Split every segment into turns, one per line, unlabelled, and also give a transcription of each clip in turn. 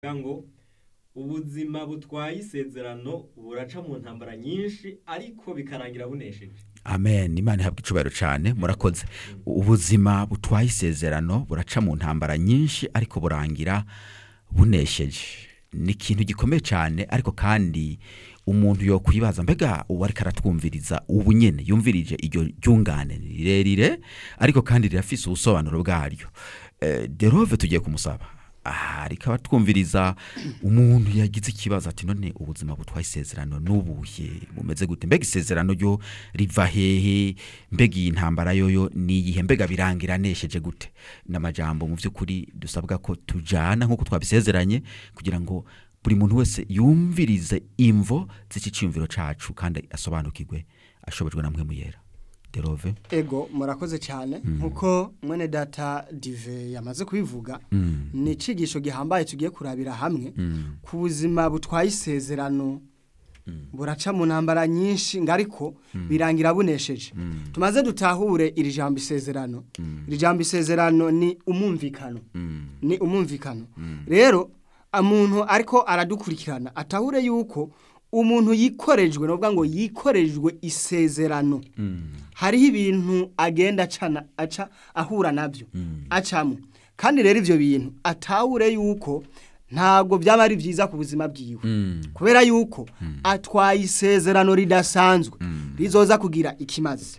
ngo ubuzima butwaye isezerano buraca mu ntambara nyinshi ariko bikarangira bunesheje
amen imana ihabwa icubahiro cyane murakoze ubuzima butwaye isezerano buraca mu ntambara nyinshi ariko burangira bunesheje ni ikintu gikomeye cyane ariko kandi umuntu yokwibaza mbega uwo ariko aratwumviriza ubu nyine yumvirije iryo ryungane ni rirerire ariko kandi rirafise ubusobanuro bwaryo Eh, derove tugiye kumusaba aha ariko abatwumviriza umuntu yagize ikibazo ati none ubuzima butwaye isezerano n'ubuhe bumeze gute mbega isezerano ryo riva hehe mbega iyi ntambara yoyo ni iyihe mbega birangira nesheje gute n'amajambo mu by'ukuri dusabwa ko tujana nk'uko twabisezeranye kugira ngo buri muntu wese yumvirize imvo z'iki cyiyumviro cacu kandi asobanukirwe ashobojwe na mwe muyera derove
ego murakoze cyane nkuko mwene data dive yamaze kubivuga ni icigisho gihambaye tugiye kurabira hamwe ku buzima butwaye isezerano buraca mu ntambara nyinshi ngo ariko birangira bunesheje tumaze dutahure iri jambo isezerano iri jambo isezerano ni umumvikano ni umumvikano rero umuntu ariko aradukurikirana atahure yuko umuntu yikorejwe ni ukuvuga ngo yikorejwe isezerano hariho ibintu agenda acana aca ahura nabyo acamo kandi rero ibyo bintu atahure yuko ntabwo byaba ari byiza ku buzima bwiwe kubera yuko atwaye isezerano ridasanzwe rizoza kugira ikimazi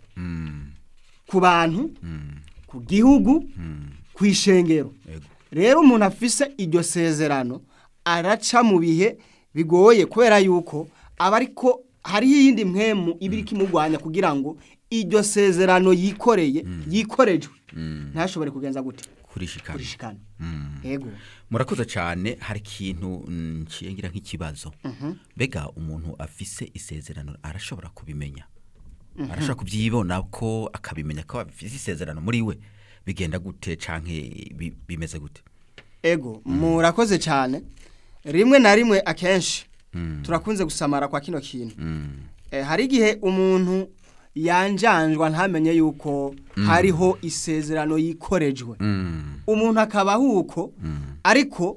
ku bantu ku gihugu ku ishengero rero umuntu afise iryo sezerano araca mu bihe bigoye kubera yuko aba ariko hariho iyindi mpemu iba iri kimurwanya kugira ngo iryo sezerano yikoreye yikorejwe ntashobore kugenza gute
kurishikana
kurishikana yego
murakoze cyane hari ikintu nshingira nk'ikibazo mbega umuntu afise isezerano arashobora kubimenya arashobora kubyibona ko akabimenya ko afise isezerano muri we bigenda gute canke bi- bimeze gute
ego murakoze cyane rimwe na rimwe akenshi turakunze gusamara kwa kino kintu Eh, hari igihe umuntu yanjanjwa ntamenye yuko hariho isezerano yikorejwe umuntu akaba ahuko ariko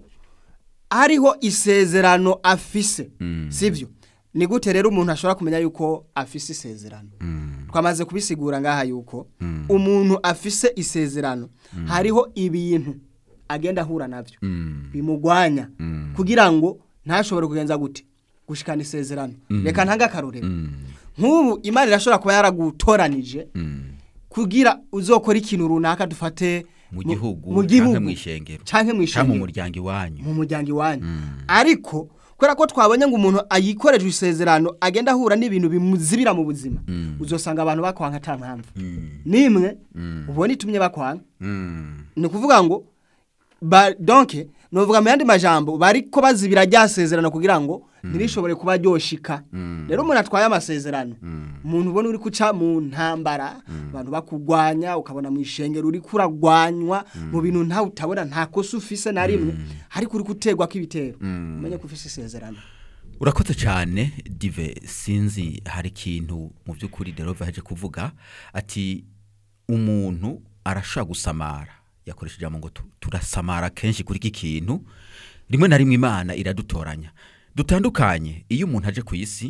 hariho isezerano afise sibyo ni gute rero umuntu ashobora kumenya yuko afise isezerano twamaze kubisigura ngaha yuko umuntu afise isezerano hariho ibintu agenda ahura nabyo bimugwanya kugira ngo ntashobore kugenza gute gushikana isezerano reka ntange akarorero nk'ubu imana irashobora kuba yaragutoranije kugira uzokora ikintu runaka dufate
mu gihugu
mu
canke
gihugu
mw'ishengero
canke mu
canke mu
ishengero
muryango iwanyu
mu muryango iwanyu ariko kubera ko twabonye ngo umuntu ayikorejwe isezerano agenda ahura n'ibintu bimuzibira mu buzima uzosanga abantu bakwanga ata mpamvu nimwe ubona itumye bakwanga ni ukuvuga ngo ba donke ni uvuga mu yandi majambo bariko bazibira rya sezerano kugira ngo ntirishobore kuba ryoshika rero umuntu atwaye amasezerano umuntu ubona uri kuca mu ntambara abantu bakugwanya ukabona mu ishengero uri kuragwanywa mu bintu ntawe utabona nta kosa ufise na rimwe ariko uri gutegwa kw'ibitero umenye ko ufise isezerano
urakoze cyane dive sinzi hari ikintu mu by'ukuri derove yaje kuvuga ati umuntu arashobora gusamara yakoresheje ijambo ngo tu- turasamara kenshi kuri iki kintu rimwe na rimwe imana iradutoranya dutandukanye iyo umuntu aje ku isi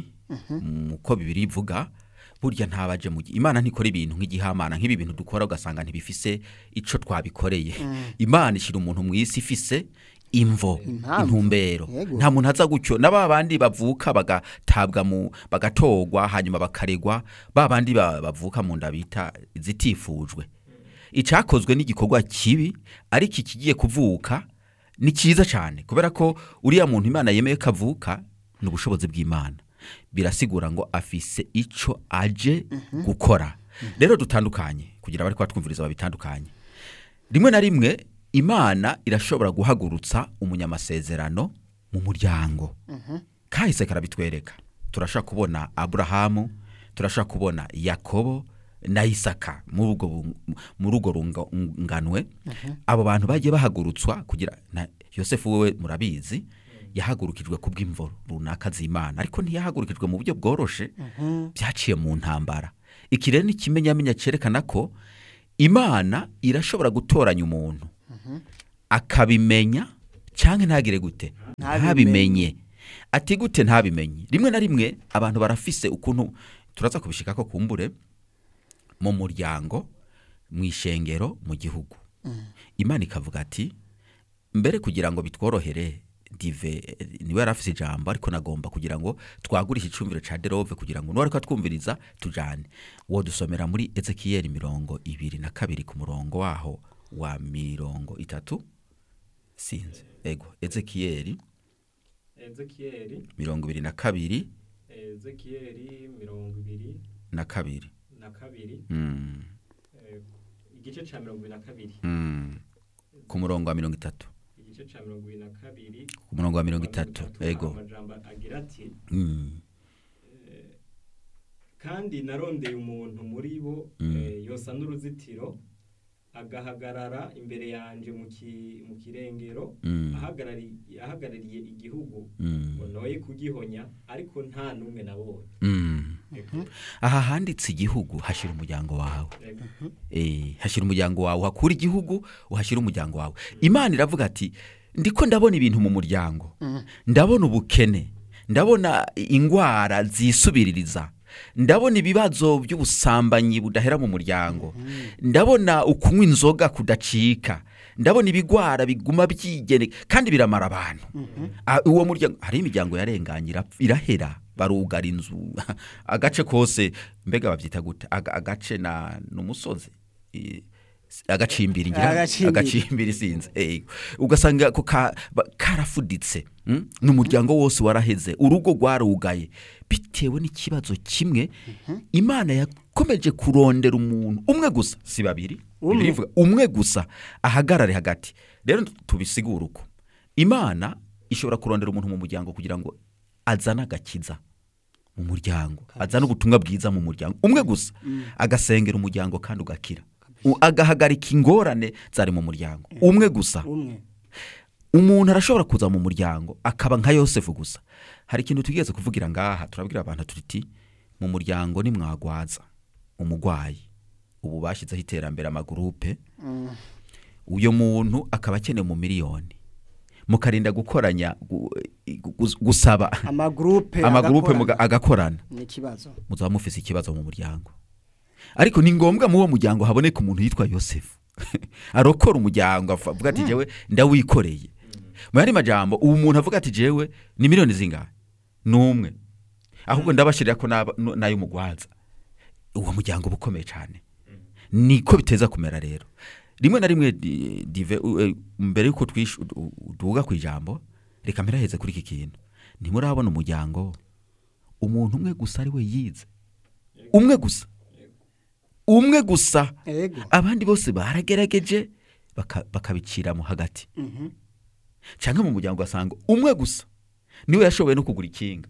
uko bibiri ivuga burya ntabaje mu gi- imana ntikora ibintu nk'igihamana nk'ibi bintu dukora ugasanga ntibifise ico twabikoreye imana ishyira umuntu mu isi ifise imvo
Impamvu.
intumbero
Yego.
nta muntu aza gutyo na ba bandi bavuka bagatabwa mu bagatogwa hanyuma bakaregwa ba bandi ba- bavuka mu nda bita zitifujwe icyakozwe n'igikorwa kibi ariko ikigiye kuvuka ni cyiza cyane kubera ko uriya muntu imana yemeye ko avuka ni ubushobozi bw'imana birasigura ngo afise ico aje gukora rero dutandukanye kugira abari twumviriza babitandukanye rimwe na rimwe imana irashobora guhagurutsa umunyamasezerano mu muryango kahise karabitwereka turashobora kubona aburahamu turashobora kubona yakobo na isaka muri ubwo bu- muri urwo runganwe abo bantu bagiye bahagurutswa kugira na yosefu wewe murabizi yahagurukijwe ku bw'imvo runaka z'imana ariko ntiyahagurukijwe mu buryo bworoshe byaciye mu ntambara iki rero ni ikimenyamenya cyerekana ko imana irashobora gutoranya umuntu akabimenya cyangwa ntagire gute ntabimenye ati gute ntabimenye rimwe na rimwe abantu barafise ukuntu turaza kubishika ko kumbure mu muryango mu ishengero mu gihugu imana ikavuga ati mbere kugira ngo bitworohere dive eh, niwe yari afise ijambo ariko nagomba kugira ngo twagurishe icumviro ca derove kugira ngo nuwariko atwumviriza tujane wo dusomera muri ezekiyeli mirongo ibiri na kabiri ku murongo waho wa mirongo itatu sinzi ego ezekiyeli
ezekiyeli
mirongo ibiri na kabiri
ezekiyeli mirongo ibiri
na kabiri
na kabiri
mm.
eh, igice ca mirongo ibiri na kabiri
Mm. ku murongo wa mirongo itatu
igice ca mirongo ibiri na kabiri
ku murongo wa mirongo itatu
hari
ego
amajambo agira ati
Mm.
kandi narondeye umuntu muri bo
Mm.
eh, yosa n'uruzitiro agahagarara imbere yanje mu ki- mu kirengero
Mm.
ahagarari- ahagarariye igihugu
Mm.
ngo noye kugihonya ariko nta n'umwe nabonye
Mm.
Ego,
aha handitse igihugu hashira umuryango wawe
ego.
Eh, hashira umuryango wawe uhakura igihugu uhashyira umuryango wawe imana iravuga ati ndiko ndabona ibintu mu muryango ndabona ubukene ndabona indwara zisubiririza ndabona ibibazo by'ubusambanyi budahera mu muryango ndabona ukunywa inzoga kudacika ndabona ibigwara biguma byigene kandi biramara abantu Ah, uwo muryango hari imiryango yarenganye irapfa- irahera barugara inzu agace kose mbega babyita gute Aga- agace na n'umusozi Eh, agacimbiri ngira
Agacimbiri.
agacimbiri sinzi Eh, ugasanga ko ka- ba- karafuditse mm? n'umuryango wose waraheze urugo rwarugaye bitewe n'ikibazo kimwe imana yakomeje kurondera umuntu umwe gusa si babiri
Umwe.
Bibiliya ivuga umwe gusa ahagarare hagati rero tubisigure uko imana ishobora kurondera umuntu mu muryango kugira ngo azane agakiza mu muryango azane ubutumwa bwiza mu muryango umwe gusa agasengera umuryango kandi ugakira U- agahagarika ingorane zari mu muryango umwe gusa
umwe
umuntu arashobora kuza mu muryango akaba nka yosefu gusa hari ikintu tugeze kuvugira ngaha turabwira abantu tuti mu muryango nimwagwaza umugwayi ubu bashyizeho iterambere amagurupe uyo muntu akaba akeneye mu miliyoni mukarinda gukoranya gu- gu- gusaba
amagurupe
amagurupe
agakorana.
muga- agakorana
ni ikibazo
muzaba mufise ikibazo mu muryango ariko ni ngombwa mu uwo muryango haboneka umuntu yitwa yosefu arokora umuryango avuga avuga ati jewe ndawikoreye mu yandi majambo ubu umuntu avuga ati jewe ni miliyoni zingahe ni umwe ahubwo ndabashirira ko n'aba- n- n'ay'umugwaza uwo muryango uba ukomeye cyane niko biteza kumera rero rimwe na rimwe di- dive u- e, mbere y'uko twish- u- u- duhuga ku ijambo reka mperaheze kuri iki kintu ntimurabona umuryango umuntu umwe gusa ari we yize umwe gusa umwe gusa
ego
abandi bose baragerageje baka- bakabiciramo hagati
Mhm.
cyangwa mu muryango ugasanga umwe gusa niwe yashoboye no kugura ikinga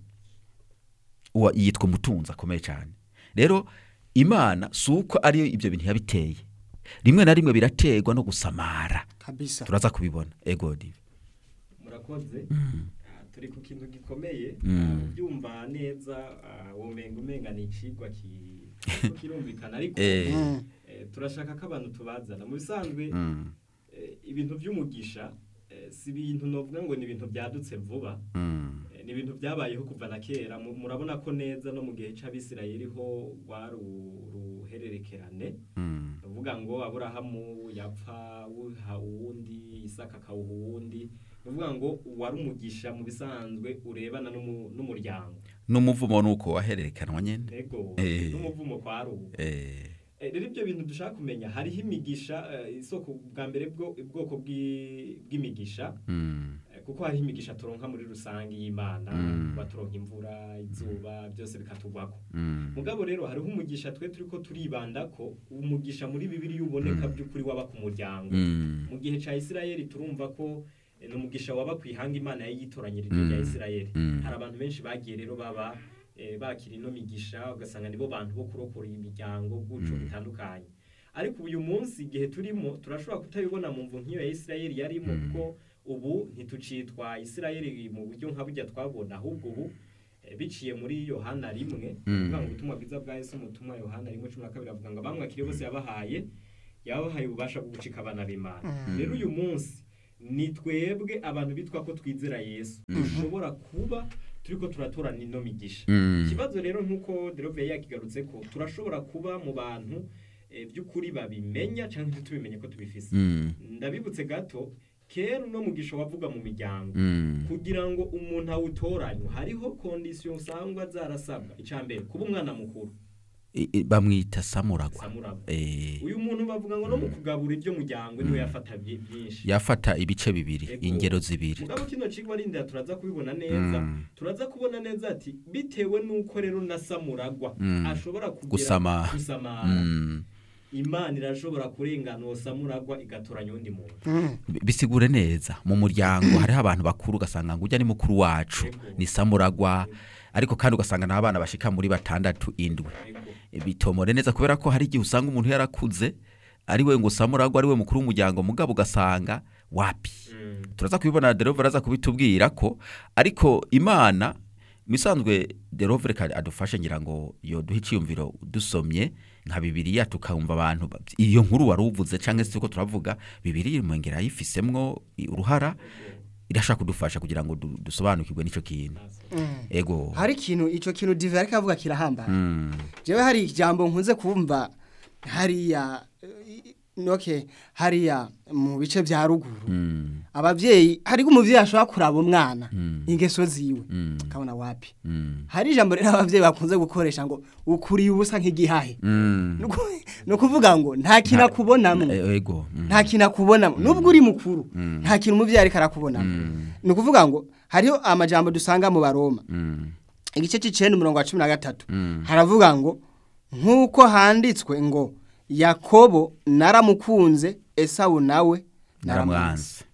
uwa yitwa umutunzi akomeye cyane rero imana si uko ariyo ibyo bintu yabiteye rimwe na rimwe biraterwa no gusamara
kabisa
turaza kubibona ego dive
murakoze Ah, turi ku kintu gikomeye Ah, ubyumva neza ah, womenga umenga ni icigwa ki- kiriko kirumvikana ariko
Eh.
Mm.
eh, turashaka ko abantu tubazana mu bisanzwe
Mm,
eh, ibintu by'umugisha eh, si ibintu novuga ngo ni ibintu byadutse vuba
mm,
Eh, ni ibintu byabayeho kuva na kera Mu- murabona ko neza no mu gihe c'abisirayeli ho rwari u- uruhererekerane
mm,
uvuga ngo aburahamu yapfa wuha uwundi isaka akawuha uwundi ni ukuvuga ngo wari umugisha mu bisanzwe urebana n'umu- n'umuryango
n'umuvumo ni uko wahererekanwa nyine
ego
Eh.
n'umuvumo kwa rubu
Eh,
Eh, rero ibyo bintu dushaka kumenya hariho imigisha eh, isoko bwa mbere bwo ubwoko bw'i- bw'imigisha
mm,
Eh, kuko hariho imigisha turonka muri rusange y'imana
Mm.
kuba turonka imvura izuba byose bikatugwako
mm,
mugabo rero hariho umugisha twe turiko turibanda ko umugisha muri bibiri uboneka
Mm.
by'ukuri waba ku muryango
mm,
mu gihe ca isirayeli turumva ko eh, ni umugisha waba ku ihanga imana yari yitoranyirije
Mm.
rya isirayeli
Mm.
hari abantu benshi bagiye rero baba eh, bakira ino migisha ugasanga nibo bantu bo kurokora imiryango guco
Mm.
bitandukanye ariko uyu munsi igihe turimo turashobora kutabibona mu mvu nk'iyo ya isirayeli yarimo
Mm.
kuko ubu ntitucitwa isirayeli mu buryo nka burya twabona ahubwo ubu eh, biciye muri yohana rimwe
Mm.
kuvuga ngo ubutumwa bwiza bwa yesu umutumwa yohana rimwe cumi na kabiri avuga ngo abamwakiriye bose yabahaye yabahaye ububasha bwo gucika abana b'imana
Mm.
rero uyu munsi ni twebwe abantu bitwa ko twizera yesu dushobora kuba turiko turatorana ino migisha
Mm.
ikibazo rero nk'uko derove yakigarutse ko turashobora kuba mu bantu eh, by'ukuri babimenya cyangwa ntitubimenye ko tubifise
Mm.
ndabibutse gato kera uno mugisha wavuga mu miryango
Mm.
kugira ngo umuntu awutoranywe hariho kondisiyo usangwa zarasabwa icya mbere kuba umwana mukuru
I- i- bamwita samuragwa
samuraba
Eh,
uyu muntu bavuga ngo no mu kugabura ibyo muryango niwe yafata byi- byinshi
yafata ibice bibiri
Ego.
ingero zibiri
mugabo kino kigo arindira turaza kubibona neza
Mm.
turaza kubona neza ati bitewe n'uko rero na samuragwa
Mm.
ashobora kugira
Gusama.
gusamara
Mm.
imana irashobora kurengana uwo samuragwa igatoranya undi muntu
Bi- bisigure neza mu muryango hariho abantu bakuru ugasanga ngo ujya ni mukuru wacu
Ego.
ni samuragwa ariko kandi ugasanga n'abana bashika muri batandatu indwi
Ego.
bitomore neza kubera ko hari igihe usanga umuntu yarakuze ari we ngo samuragwa ari we mukuru w'umuryango mugabo ugasanga wapi
Mm.
turaza kubibona derovere aza kubitubwira ko ariko imana misanzwe derovere adufashe ngira ngo yo duhe icyiyumviro dusomye nka bibiriya tukumva abantu ba- iyo nkuru wari uvuze cyangwa se ko turavuga bibiriya imwongera yifisemwo uruhara irashaka kudufasha kugira ngo du- dusobanukirwe n'icyo kintu ego
hari ikintu icyo kintu dive ariko avuga kirahambaye
Mm,
jewe hari ijambo nkunze kumva hariya eh, okay hariya mu bice bya ruguru
mm,
abavyeyi hariho umuvyeyi ashobora kuraba umwana
Mm.
ingeso ziwe
Mm.
akabona wapi
mm,
hari ijambo rero abavyeyi bakunze gukoresha ngo ukuriye ubusa nk'igihahe
mm.
Nuku- ni ukuvuga ngo nta kintu akubonamwo
E- ego mm,
nta kintu akubonamo nubwo uri mukuru nta kintu umuvyeyi ariko arakubonamo ni ukuvuga ngo hariho amajambo dusanga mu baroma
mm,
igice c'icenda umurongo wa cumi na gatatu
Mm.
haravuga ngo nk'uko handitswe ngo yakobo naramukunze esawu nawe
naramwanze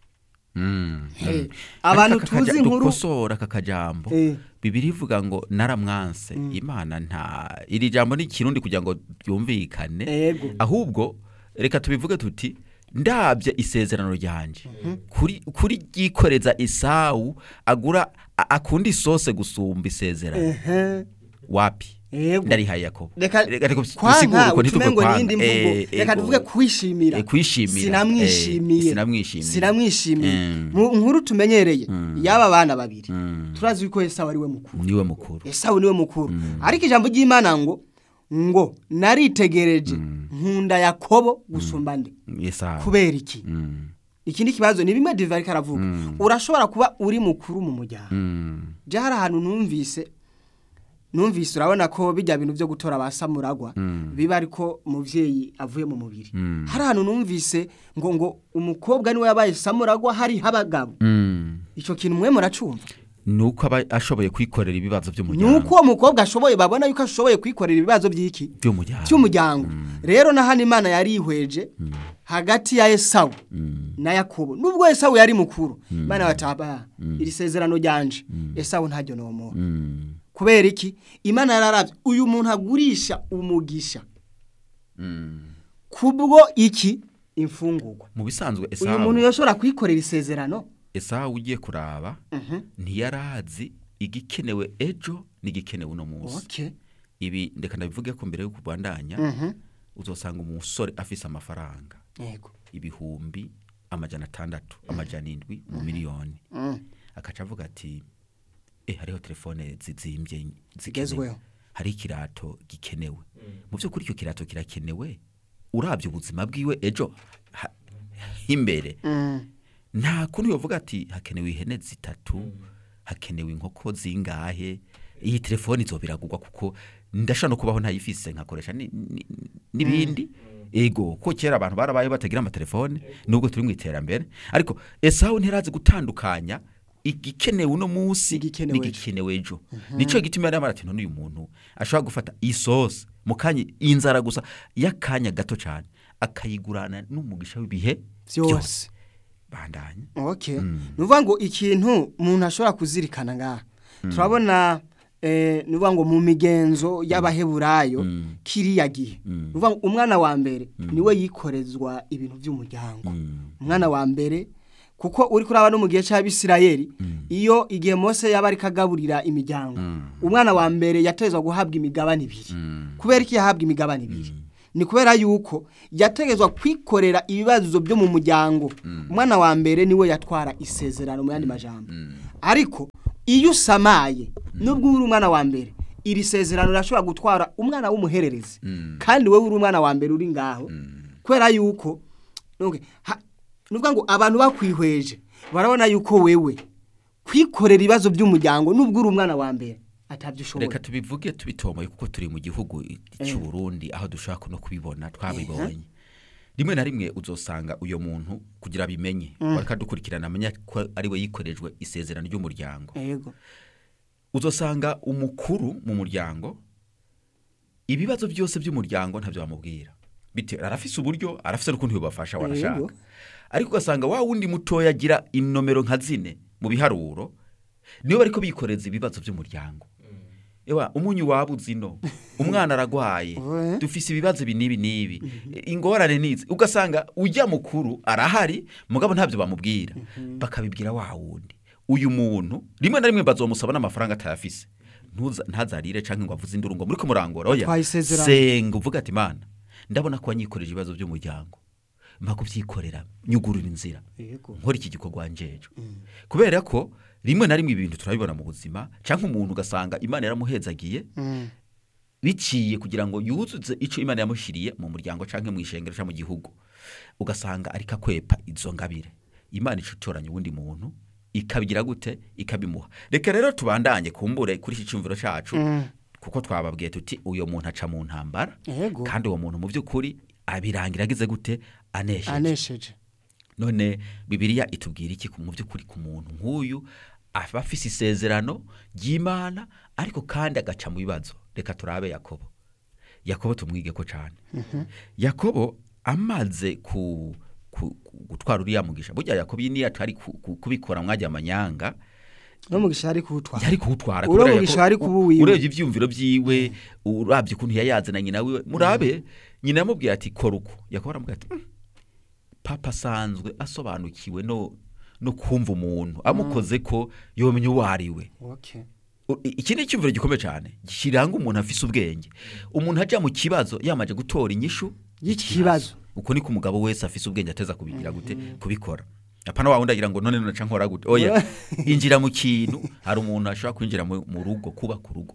Mm,
Hey,
mm.
abantu
Ariko aka kaja-
tuzi inkuru-
dukosora aka kajambo
Eh.
bibiri ivuga ngo naramwanse imana nta iri jambo ni ikirundi kugira ngo ryumvikane
Ego.
ahubwo reka tubivuge tuti ndabye isezerano ryanje kuri kuri ryikoreza isawu agura a- akunda isose gusumba isezerano
Ehe.
wapi
Ego.
ndarihaye yakobo
reka
dusigure
kwanka
uko ntituve
utume ngo
kwanga.
nindi mvugo
Eh,
reka
ego.
tuvuge kwishimira
Eh, kwishimira.
sinamwishimiye
Eh, sinamwishimiye.
sinamwishimiye
Mm.
mu nkuru tumenyereye y'aba bana babiri
Mm.
turazi ko esawu ari we mukuru
niwe mukuru
esawu niwe mukuru ariko ijambo ry'imana ngo ngo naritegereje nkunda yakobo gusumba nde
Esawu.
kubera iki
Mm,
ikindi kibazo ni bimwe diva ariko aravuga urashobora kuba uri mukuru mu muryango
mm,
je hari ahantu numvise numvise urabona ko bijya bintu byo gutora ba samuragwa biba ariko umuvyeyi avuye mu mubiri
Mm.
hari ahantu numvise ngo ngo umukobwa niwe yabaye samuragwa hari abagabo
mm.
ico kintu mwe muracumva
nuko aba ashoboye kwikorera ibibazo by'umuryango
nuko uwo mukobwa ashoboye babona yuko ashoboye kwikorera ibibazo by'iki
by'umuryango
cy'umuryango rero na hano imana yarihweje hagati ya esawu na yakobo nubwo esawu yari mukuru imana bataba iri sezerano ryanje esawu ntaryo nomuha
Mm,
kubera iki imana yararavye uyu muntu agurisha umugisha
mm.
kubwo iki imfungurwa
mu bisanzwe
uyu muntu
esawu
yoshobora kwikorera isezerano
esawu ugiye kuraba ntiyarazi igikenewe ejo n'igikenewe uno munsi
okay
ibi ndeka ndabivuge ko mbere yo kubandanya
Mhm.
uzosanga umusore afise amafaranga
yego
ibihumbi amajana atandatu amajana indwi mu miliyoni
Mm.
akaca avuga ati eh hariho telefone zizimbye zikenewe
Zigezweho.
hari ikirato gikenewe mu by'ukuri icyo kirato kirakenewe urabye ubuzima bwiwe ejo ha- imbere
Mm.
nta kuntu yovuga ati hakenewe ihene zitatu hakenewe inkoko zingahe iyi telefone izo biragurwa kuko ndashobora no kubaho ntayifise nkakoresha ni- ni- n'ibindi ego ko kera abantu barabaye batagira amatelefone nubwo turi mu iterambere ariko esawu ntirazi gutandukanya igikenewe uno munsi
Igikenewe ejo.
n'igikenewe ejo nicyo gituma yari amara ati none uyu muntu ashobora gufata isosi mu kanya inzara gusa y'akanya gato cyane akayigurana n'umugisha w'ibihe
byose
bandanye
okay ni ukuvuga ngo ikintu umuntu ashobora kuzirikana ngaha turabona eh, ni ukuvuga ngo mu migenzo y'abaheburayo kiriya gihe ni ukuvuga ngo umwana wa mbere niwe yikorezwa ibintu by'umuryango umwana wa mbere kuko uri kuraba no mu gihe cy'abisirayeli iyo igihe mose yaba ariko agaburira imiryango umwana wa mbere yatezwa guhabwa imigabane ibiri kubera iki yahabwa imigabane ibiri ni kubera yuko yategetswe kwikorera ibibazo byo mu muryango umwana wa mbere niwe yatwara isezerano mu yandi majambo ariko iyo usamaye nubwo uri umwana wa mbere iri sezerano rirashobora gutwara umwana w'umuhererezi kandi wowe uri umwana wa mbere uri ngaho kubera yuko nubwo ha- nuvuga ngo abantu bakwihweje barabona yuko wewe kwikorera ibibazo by'umuryango nubwo uri umwana wa mbere atabyo ushoboye
reka tubivuge tubitomoye kuko turi mu gihugu cy'u Burundi aho dushaka no kubibona twabibonye rimwe na rimwe uzosanga uyo muntu kugira abimenye wareka dukurikirana amenye ko ari we yikorejwe isezerano ry'umuryango
yego
uzosanga umukuru mu muryango ibibazo byose by'umuryango ntabyo bamubwira bitewe arafise uburyo arafise n'ukuntu bibafasha warashaka
Yego.
ariko ugasanga wa wundi mutoya agira inomero nka zine mu biharuro niyo bariko bikoreza ibibazo by'umuryango ewa umunyu wabuze ino umwana aragwaye
Ouais.
dufise ibibazo ibi n'ibi n'ibi ingorane nizi ugasanga ujya mukuru arahari mugabo ntabyo bamubwira bakabibwira wa wundi uyu muntu rimwe na rimwe bazomusaba n'amafaranga atayafise Ntuza- ntazarire canke ngo avuze induru ngo muri kumurangora oya
Atwaye isezerano.
senga uvuga ati mana ndabona ko wanyikoreje ibibazo by'umuryango mpa kubyikorera nyugurura inzira
yego
nkora iki gikorwa njejwe kubera ko rimwe na rimwe ibintu turabibona mu buzima cyangwa umuntu ugasanga imana yaramuhezagiye
Mm.
biciye kugira ngo yuzuze icyo imana yamushyiriye mu muryango cyangwa mu ishengero cyangwa mu gihugu ugasanga ariko akwepa izo ngabire imana ica itoranya uwundi muntu ikabigira gute ikabimuha reka rero tubandanye kumbure kuri iki cyumviro cyacu
Mm.
kuko twababwiye tuti uyo muntu aca mu ntambara
yego
kandi uwo muntu mu by'ukuri abirangira agize gute anesheje
anesheje
none bibiliya itubwira iki ku- mu by'ukuri ku muntu nk'uyu aba afise isezerano ry'imana ariko kandi agaca mu bibazo reka turabe yakobo yakobo tumwige ko cyane yakobo amaze ku, ku, ku gutwara uriya mugisha burya yakobo iyi niyo atari ku- ku- kubikora mwajya amanyanga
no mugisha ari kuwutwara
yari kuwutwara
Uriya
kubera
mugisha
Yakobo-
yari kuba uwiwe.
urebye ibyumviro byiwe urabye ukuntu yayaze na nyina wiwe murabe nyina yamubwiye ati kora uko yakobo aramubwira ati "Mm, papa asanzwe asobanukiwe no no kumva umuntu amukoze ko yomenya uwo ari we
okay
U- i- iki ni icyumviro gikomeye cyane kiranga umuntu afise ubwenge umuntu ajya mu kibazo yamaze gutora inyishu
y'ikibazo
uko niko umugabo wese afise ubwenge ateza kubigira gute kubikora apana wa wundi agira ngo none naca nkora gute oya injira mu kintu hari umuntu ashobora kwinjira mu mu rugo kubaka urugo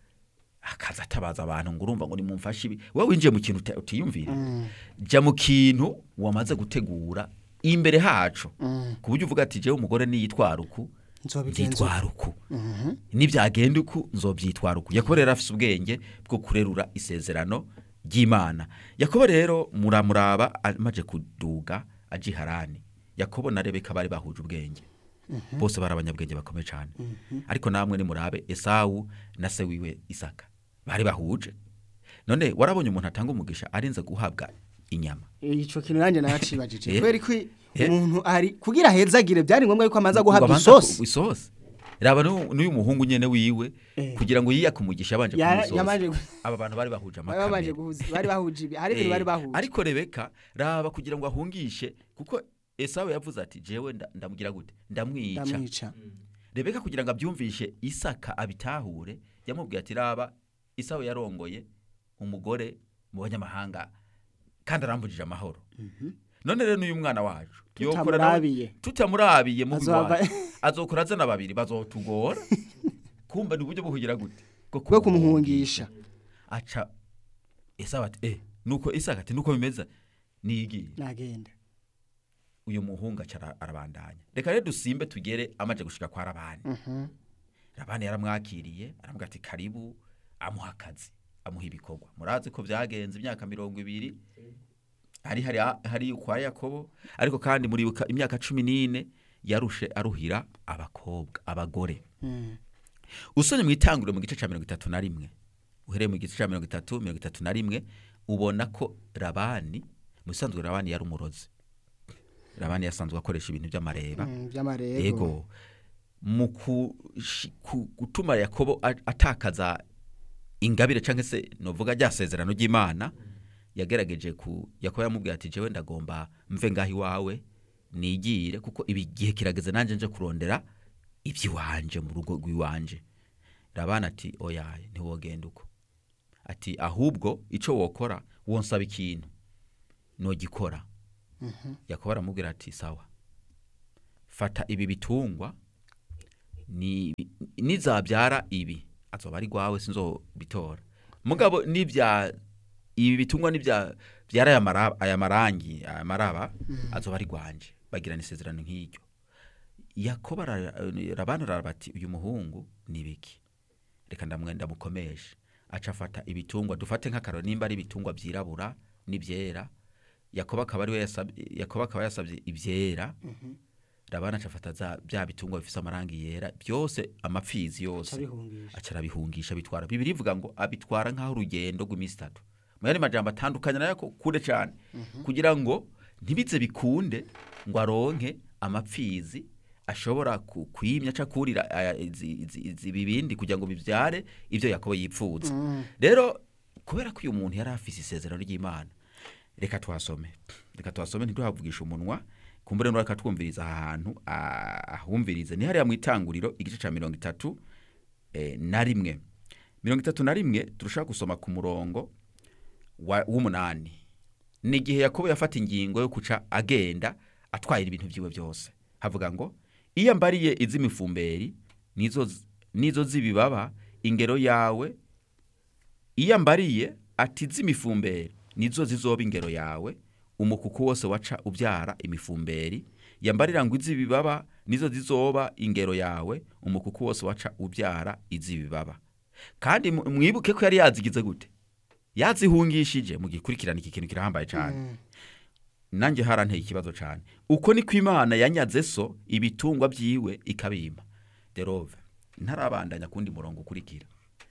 akaza atabaza abantu ngo urumva ngo nimumfashe ibi wowe winjiye mu kintu uta- utiyumvira jya mu kintu wamaze gutegura imbere hacu
Mm.
ku buryo uvuga ati jewe umugore niyitwara uku
nzobigenza
nzitwara uku nibyagenda uku nzobyitwara uku yakobo rero afise ubwenge bwo kurerura isezerano ry'imana yakobo rero muramuraba amaze kuduga aje i harani yakobo na rebeka bari bahuje ubwenge bose bari abanyabwenge bakomeye cyane ariko namwe nimurabe esawu na se wiwe isaka bari bahuje none warabonye umuntu atanga umugisha arinze guhabwa inyama
ico kintu nanjye naracibajije
Eh.
kubera ko
Eh.
umuntu ari kugira hezagire byari ngombwa yuko amaza guhabwa
Ngo abanza
isosi
ku- isosi raba n'uyu n'uyu muhungu nyene wiwe
Eh.
kugira ngo yiyake umugisha yabanje
Ya-
kumuha isosi
yamanje gu-
aba bantu bari bahuje
bari babanje
amakamera
guhuza bari bahuje ibi hari ibintu
Eh,
bari bahuje
ariko rebeka raba kugira ngo ahungishe kuko esawu yavuze ati jewe nda- ndamugira gute ndamwica
ndamwica
rebeka kugira ngo abyumvishe isaka abitahure yamubwiye ati raba isawu yarongoye umugore mu banyamahanga kandi arambujije amahoro none rero n'uyu mwana wacu yokora nawe-
tutamurabiye
tutamurabiye mu
Azoba-
bigwari azokora azana babiri bazotugora kumva ni uburyo bwo kugira gute
bwo kumuhungisha
aca esawu ati eh nuko isaka ati nuko bimeze nigiye
nagenda
uyu muhungu aca ara- arabandanya reka rero dusimbe tugere amaze gushika kwa rabani
Mhm.
rabani yaramwakiriye aramubwira ati karibu amuha akazi amuha ibikorwa murazi ko byagenze imyaka mirongo ibiri hari hari hari kwa yakobo ariko kandi muri imyaka cumi n'ine yarushe aruhira abakobwa abagore
Mm.
usomye mu itanguriro mu gice cya mirongo itatu na rimwe uhereye mu gice cya mirongo itatu mirongo itatu na rimwe ubona ko rabani mu bisanzwe rabani yari umurozi rabani yasanzwe akoresha ibintu by'amareba
Mm, by'amarego
yego mu kushi- ku- gutuma yakobo a- atakaza ingabire cyangwa se novuga rya sezerano ry'imana yagerageje ku yakobo yamubwiye ati jewe ndagomba mve ngaho iwawe nigire kuko ibi gihe kirageze nanjye nje kurondera iby'iwanje mu rugo rw'iwanje rabana ati oya ntiwogenda uko ati ahubwo icyo wokora wonsaba ikintu nogikora yakobo aramubwira ati sawa fata ibi bitungwa ni nizabyara ibi azoba ari rwawe sinzobitora mugabo nibya ibi bitungwa nibya byara aya mara- aya marangi aya maraba azoba ari rwanje bagirana isezerano nk'iryo yakobo ara- rabana araraba ati uyu muhungu ni biki reka ndamwenda mukomeshe aca afata ibitungwa dufate nk'akaro nimba ari ibitungwa byirabura n'ibyera yakobo akaba ari we yasabye yakobo akaba yasabye ibyera rabana aca afata za bya bitungwa bifise amarangi yera byose amapfizi yose
Acabihungisha.
aca arabihungisha bitwara bibiri ivuga ngo abitwara nk'aho urugendo rw'iminsi itatu mu yandi majambo atandukanye nayo ko kure cyane kugira ngo ntibize bikunde ngo aronke amapfizi ashobora ku- kwimya aca kurira aya- izi- izi izi bibindi kugira ngo bibyare ibyo yakobo yipfuza rero kubera ko uyu muntu yari afise isezerano ry'imana reka tuhasome reka tuhasome ntiduhavugisha umunwa kumbure no reka twumviriza aha hantu ah, ahumvirize ni hariya mu itanguriro igice cya mirongo itatu eh, na rimwe mirongo itatu na rimwe turashaka gusoma ku murongo wa- w'umunani ni igihe yakobo yafata ingingo yo kuca agenda atwaye ibintu byiwe byose havuga ngo iyo mbariye iz'imifumberi nizo z- nizo z'ibibaba ingero yawe iyo mbariye ati z'imifumberi nizo zizoba ingero yawe umukuku wose waca ubyara imifumberi yambarira ngo iz'ibibaba nizo zizoba ingero yawe umukuku wose waca ubyara iz'ibibaba kandi mu- mwibuke ko yari yazigize gute yazihungishije mu gikurikirana iki kintu kirahambaye cyane nanjye haranteye ikibazo cyane uko niko imana yanyaze so ibitungwa byiwe ikabima derove ntarabandanya kundi murongo ukurikira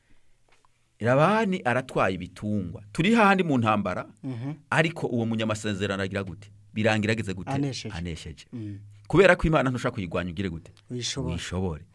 rabani aratwaye ibitungwa turi hahandi mu ntambara ariko uwo munyamasezerano agira gute birangira ageze gute
Anesheje.
anesheje
Mm.
kubera ko imana ntushaka kuyirwanya ugire gute
Uyishobora.
wishobore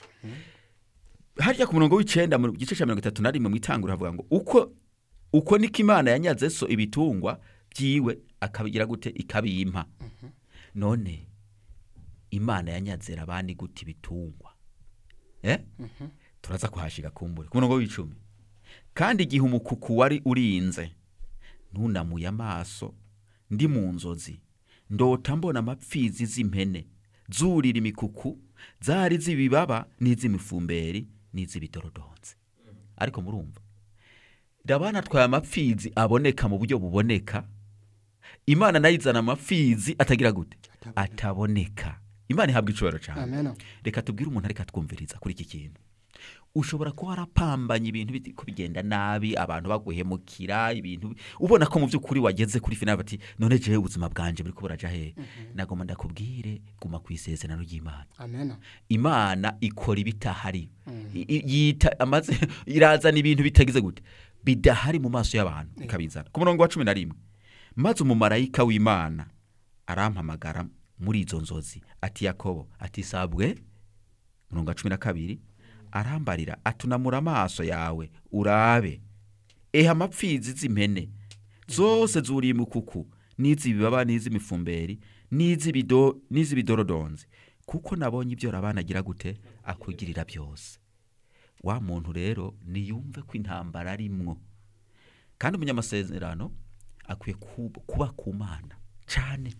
harya ku murongo w'icenda mu gice cya mirongo itatu na rimwe mu itangura havuga ngo uko uko niko imana yanyaze so ibitungwa byiwe akabigira gute ikabimpa none imana yanyaze rabani gute ibitungwa eh? turaza kuhashika kumbure ku murongo w'icumi kandi igihe umukuku wari urinze ntunamuye amaso ndi mu nzozi ndota mbona amapfizi z'impene zurira imikuku zari z'ibibaba n'iz'imifumberi n'iz'ibidorodonzi ariko murumva ndabona atwaye amapfizi aboneka mu buryo buboneka imana nayo izana amapfizi atagira gute ataboneka imana ihabwa icubahiro cyane
Amen.
reka tubwire umuntu ariko atwumviriza kuri iki kintu ushobora kuba warapambanye ibintu biti- ko bigenda nabi abantu baguhemukira ibintu ubona ko mu by'ukuri wageze kuri finali bati none jewe ubuzima bwanje buri kuburaja hehe nagomba ndakubwire guma ku isezerano ry'imana
Amen.
imana ikora ibitahari I- i- yita amaze irazana ibintu bitagize gute bidahari mu maso y'abantu ikabizana ku murongo wa cumi na rimwe maze umumarayika w'imana arampamagara muri izo nzozi ati yakobo ati sabwe murongo wa cumi na kabiri arambarira atunamura amaso yawe urabe eha amapfizi z'impene zose zuriye imukuku n'iz'ibibaba n'iz'imifumberi n'iz'ibido- n'iz'ibidorodonzi kuko nabonye ibyo rabana agira gute akugirira byose wa muntu rero niyumve ko intambara arimwo kandi umunyamasezerano akwiye kuba- kuba ku mana cyane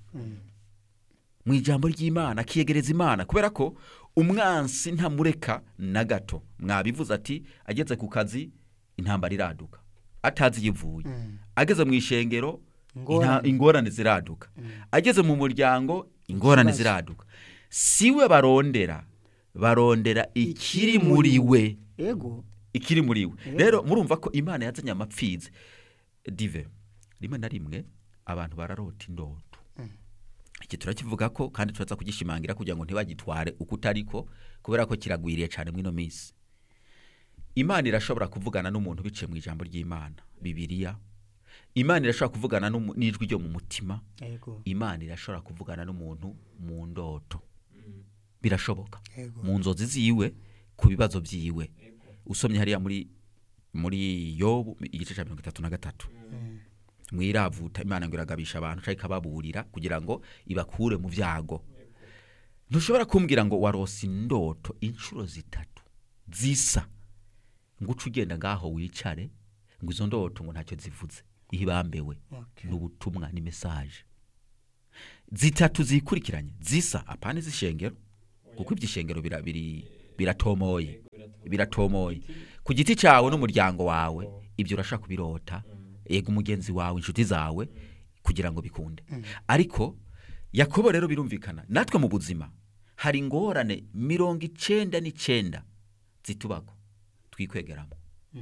mu ijambo ry'imana akiyegereza imana kubera ko umwansi ntamureka na gato mwabivuze ati ageze ku kazi intambara iraduka atazi iyo ivuye ageze mu ishengero
Ingorane.
inta- ingorane ziraduka ageze mu muryango ingorane
Ikibazo.
ziraduka siwe barondera barondera ikiri muri we
Ego.
ikiri muri we rero murumva ko imana yazanye amapfizi dive rimwe na rimwe abantu bararota indoto iki turakivuga ko kandi turaza kugishimangira kugira ngo ntibagitware uko utariko kubera ko kiragwiriye cyane mw'ino minsi imana irashobora kuvugana n'umuntu biciye mu ijambo ry'imana bibiliya imana irashobora kuvugana n'umu- n'ijwi ryo mu mutima
Ego.
imana irashobora kuvugana n'umuntu mu ndoto birashoboka
Ego.
mu nzozi ziwe ku bibazo byiwe usomye hariya muri muri yobu igice cya mirongo itatu na gatatu mwiravuta imana ngo iragabisha abantu cyangwa ikababurira kugira ngo ibakure mu byago ntushobora kumbwira ngo warose indoto inshuro zitatu zisa ngo uce ugenda ngaho wicare ngo izo ndoto ngo ntacyo zivuze ihibambewe
Okay.
ni ubutumwa ni mesaje zitatu zikurikiranye zisa apana iz'ishengero kuko iby'ishengero bira- biri- biratomoye biratomoye ku giti cyawe n'umuryango wawe ibyo urashaka kubirota yego umugenzi wawe inshuti zawe kugira ngo bikunde ariko yakobo rero birumvikana natwe mu buzima hari ingorane mirongo icenda n'icenda zitubako twikwegeramo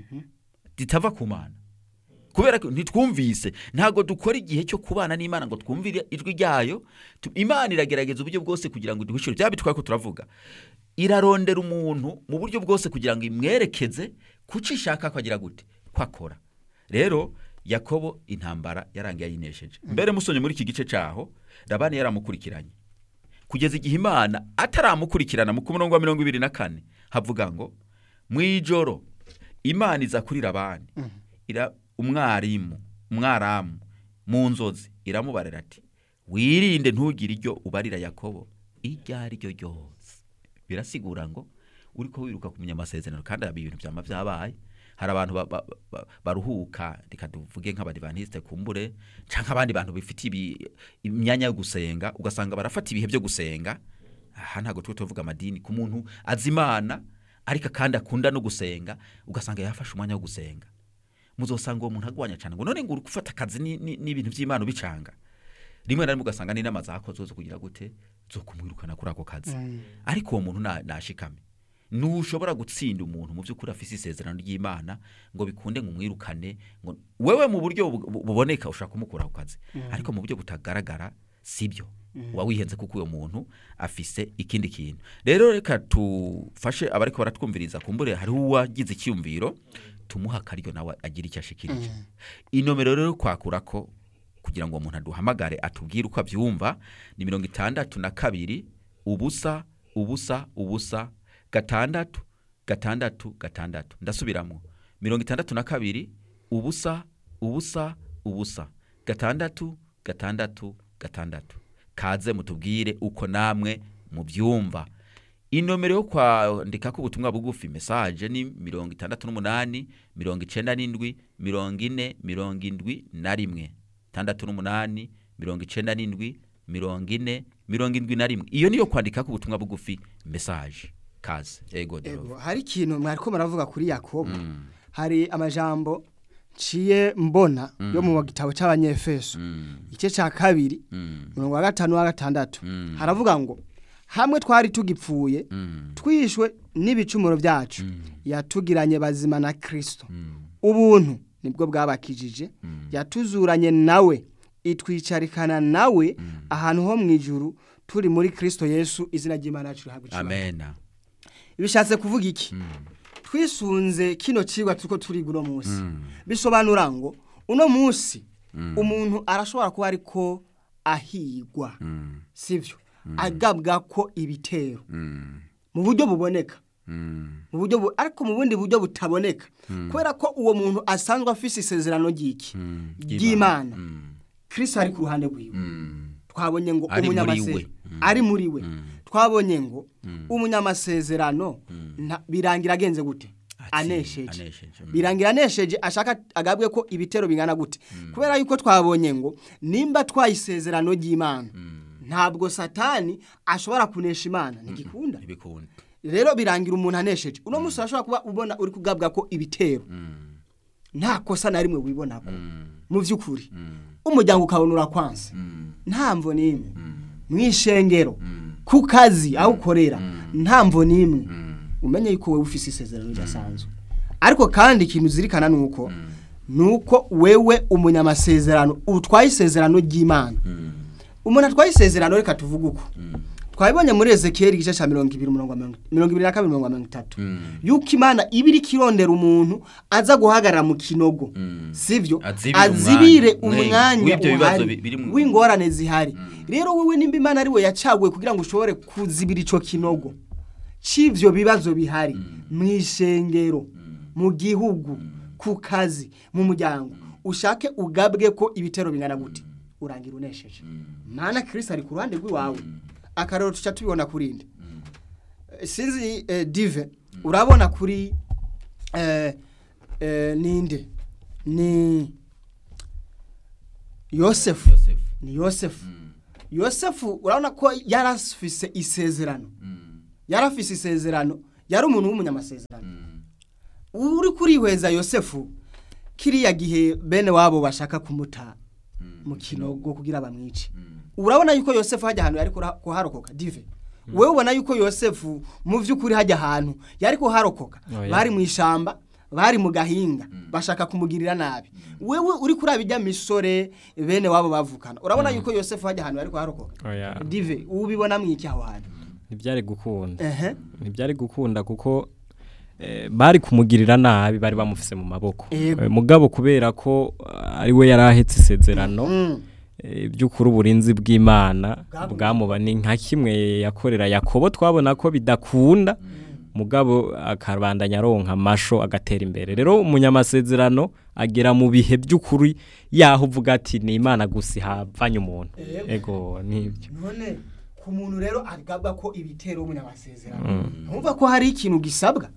zitava ku mana kubera ko ntitwumvise ntabwo dukora igihe cyo kubana n'imana ngo twumvire ijwi ryayo Tu- imana iragerageza uburyo bwose kugira ngo iduhishure byaba bitwaye ko turavuga irarondera umuntu mu buryo bwose kugira ngo imwerekeze kuco ishaka ko agira gute ko akora rero yakobo intambara yarangiye ayinesheje mbere musonye muri iki gice cyaho labani yaramukurikiranye kugeza igihe imana ataramukurikirana mu murongo wa mirongo ibiri na kane havuga ngo mu ijoro imana iza kuri labani ira umwarimu umwaramu mu nzozi iramubarira ati wirinde ntugire iryo ubarira yakobo iryo ari ryo ryose birasigura ngo uri ko wiruka kumenya amasezerano kandi aba ibintu byama byabaye hari abantu ba- ba- ba- baruhuka reka tuvuge nk'abadivantisite kumbure cyangwa abandi bantu bifitiye ibi- imyanya yo gusenga ugasanga barafata ibihe byo gusenga aha ntabwo twe tuvuga amadini ku muntu azi imana ariko kandi akunda no gusenga ugasanga yafashe umwanya wo gusenga muzosanga uwo muntu agwanya cyane ngo none ngo uri gufata akazi ni- ni- n'ibintu by'imana ubicanga rimwe na rimwe ugasanga n'inama zakozwe zo kugira gute zo kumwirukana kuri ako kazi ariko uwo muntu na- nashikame ntushobora gutsinda umuntu mu by'ukuri afise isezerano ry'imana ngo bikunde ngo umwirukane ngo wewe mu buryo bu- bu- buboneka ushaka kumukura ku kazi ariko mu buryo butagaragara sibyo uba wihenze kuko uwo muntu afise ikindi kintu rero reka tufashe abariko baratwumviriza kumbure hariho uwagize icyumviro tumuha akaryo nawe agira icyo ashikirije inomero rero kwakura ko kugira ngo uwo muntu aduhamagare atubwire uko abyumva ni mirongo itandatu na kabiri ubusa ubusa ubusa gatandatu gatandatu gatandatu ndasubiramo mirongo itandatu na kabiri ubusa ubusa ubusa gatandatu gatandatu gatandatu kaze mutubwire uko namwe mubyumva inomero yo kwandikako ubutumwa bugufi mesaje ni mirongo itandatu n'umunani mirongo icenda n'indwi mirongo ine mirongo indwi na rimwe tandatu n'umunani mirongo icenda n'indwi mirongo ine mirongo indwi na rimwe iyo niyo kwandikako ubutumwa bugufi mesaje kaze ego
Ego,
Derova.
hari ikintu mwariko muravuga kuri yakobo hari amajambo nciye mbona yo mu gitabo cy'abanyefeso
Mm,
igice cya kabiri
mm,
umurongo wa gatanu wa gatandatu
Mm.
haravuga ngo hamwe twari tugipfuye
mm,
twishwe n'ibicumuro byacu yatugiranye bazima na kirisito
mm,
ubuntu nibwo bwabakijije yatuzuranye nawe itwicarikana nawe ahantu ho mu ijuru turi muri kirisito yesu izina ry'imana yacu rihabwa icyubahiro
amena
bishatse kuvuga iki twisunze kino cigwa turiko turiga uno munsi bisobanura ngo uno munsi umuntu arashobora kuba ariko ahigwa
Mm,
sivyo agabwa ko ibitero
mm,
mu buryo buboneka
mm,
mu buryo bu- ariko mu bundi buryo butaboneka kubera ko uwo muntu asanzwe afise isezerano ry'iki
mm,
ry'imana
mm,
kristo ari ku ruhande rwiwe
mm,
twabonye ngo
Ari muri
umunyamase-
we.
ari muri we twabonye ngo umunyamasezerano nta- birangira agenze gute
Atsinze,
anesheje
anesheje, mm.
birangira anesheje ashaka agabwe ko ibitero bingana gute kubera yuko twabonye ngo nimba twayisezerano ry'imana ntabwo satani ashobora kunesha imana ntigikunda
ntibikunda
rero birangira umuntu anesheje uno munsi urashobora kuba ubona uri kugabwa ko ibitero nta kosa na rimwe wibonako mu by'ukuri umuryango ukabona urakwanse nta mvo n'imwe mu ishengero ku kazi aho ukorera nta mvo n'imwe umenye yuko wowe ufise isezerano ridasanzwe ariko kandi ikintu uzirikana ni uko ni uko wewe umunyamasezerano utwaye isezerano ry'imana umuntu atwaye isezerano reka tuvuge uko twabibonye muri ezekiyeli igice cya mirongo ibiri umurongo wa mirongo mirongo ibiri na kabiri mirongo mirongo itatu yuko imana iba iri kirondera umuntu aza guhagarara mu kinogo sivyo
Azibire
azibire
umwanya.
umwanya
W'ibyo bibazo
uhari
bi- biri mu-
w'ingorane zihari rero wowe nimba imana ari we yacaguye kugira ngo ushobore kuzibira ico kinogo c'ivyo bibazo bihari mu ishengero mu gihugu ku kazi mu muryango ushake ugabwe ko ibitero bingana gute urangira unesheje mana kirisi ari ku ruhande rw'iwawe akarero tuca tubibona kurinde sinzi eh, dive urabona kuri eh, eh, ninde ni yosefu
yosefu
ni yosefu
Mm,
yosefu urabona ko yari afise isezerano
mm,
yari afise isezerano yari umuntu w'umunyamasezerano
mm,
uri kurihweza yosefu kiriya gihe bene wabo bashaka kumuta
mm,
mu kinogo kugira bamwice
mm.
urabona yuko yosefu hajya ahantu yari kura- kuharokoka dive wewe ubona yuko yosefu mu by'ukuri hajya ahantu yari kuharokoka
Oya.
bari mu ishamba bari mu gahinga bashaka kumugirira nabi wewe uri kuri abijya misore bene wabo bavukana urabona yuko yosefu hajya ahantu yari kuharokoka
oya
dive ubibona mwiki aho hantu
ntibyari gukunda
ehe
ntibyari gukunda kuko eh, bari kumugirira nabi bari bamufise mu maboko
Yego.
Eh, mugabo kubera ko ah, ari we yari ahetse isezerano
Mm.
eh, by'ukuri uburinzi bw'imana
Bwamu-
bwamuba ni nka kimwe yakorera yakobo twabona ko bidakunda mugabo akabandanya aronka amasho agatera imbere rero umunyamasezerano agera mu bihe by'ukuri yaho uvuga ati ni imana gusa ihavanye umuntu
Yego.
ego nibyo
none ku muntu rero agabwa ko ibitero w'umunyamasezerano ntumva ko hari ikintu gisabwa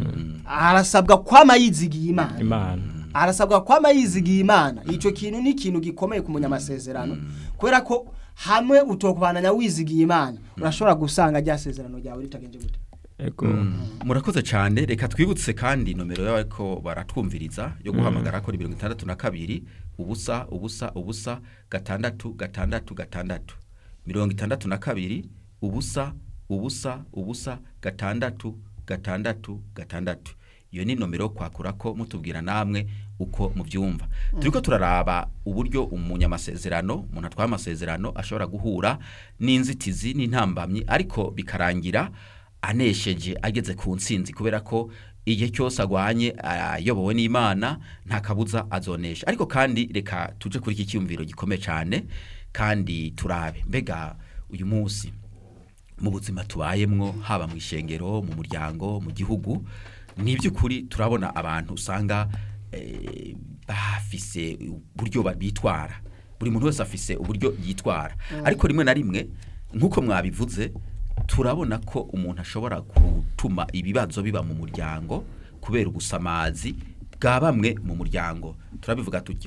arasabwa kwama yizigiye imana
imana
arasabwa kwama yizigiye imana icyo kintu ni ikintu gikomeye ku munyamasezerano kubera ko hamwe utokubananya wizigiye imana urashobora gusanga rya sezerano ryawe ritagenje gute
ego
murakoze cyane reka twibutse kandi nomero y'abariko baratwumviriza yo guhamagara kuri mirongo itandatu na kabiri ubusa ubusa ubusa gatandatu gatandatu gatandatu mirongo itandatu na kabiri ubusa ubusa ubusa gatandatu gatandatu gatandatu iyo ni nomero yo kwakurako mutubwira namwe uko mubyumva turiko turaraba uburyo umunyamasezerano umuntu atwaye amasezerano ashobora guhura n'inzitizi n'intambamyi ariko bikarangira anesheje ageze ku ntsinzi kubera ko igihe cyose agwanye ayobowe n'imana nta kabuza azonesha ariko kandi reka tuje kuri iki cyiyumviro gikomeye cyane kandi turabe mbega uyu munsi mu buzima tubayemwo haba mu ishengero mu muryango mu gihugu ni iby'ukuri turabona abantu usanga eh, bafise uburyo bitwara buri muntu wese afise uburyo yitwara ariko rimwe na rimwe nk'uko mwabivuze turabona ko umuntu ashobora gutuma ibibazo biba mu muryango kubera ubusamazi bwa bamwe mu muryango turabivuga tujya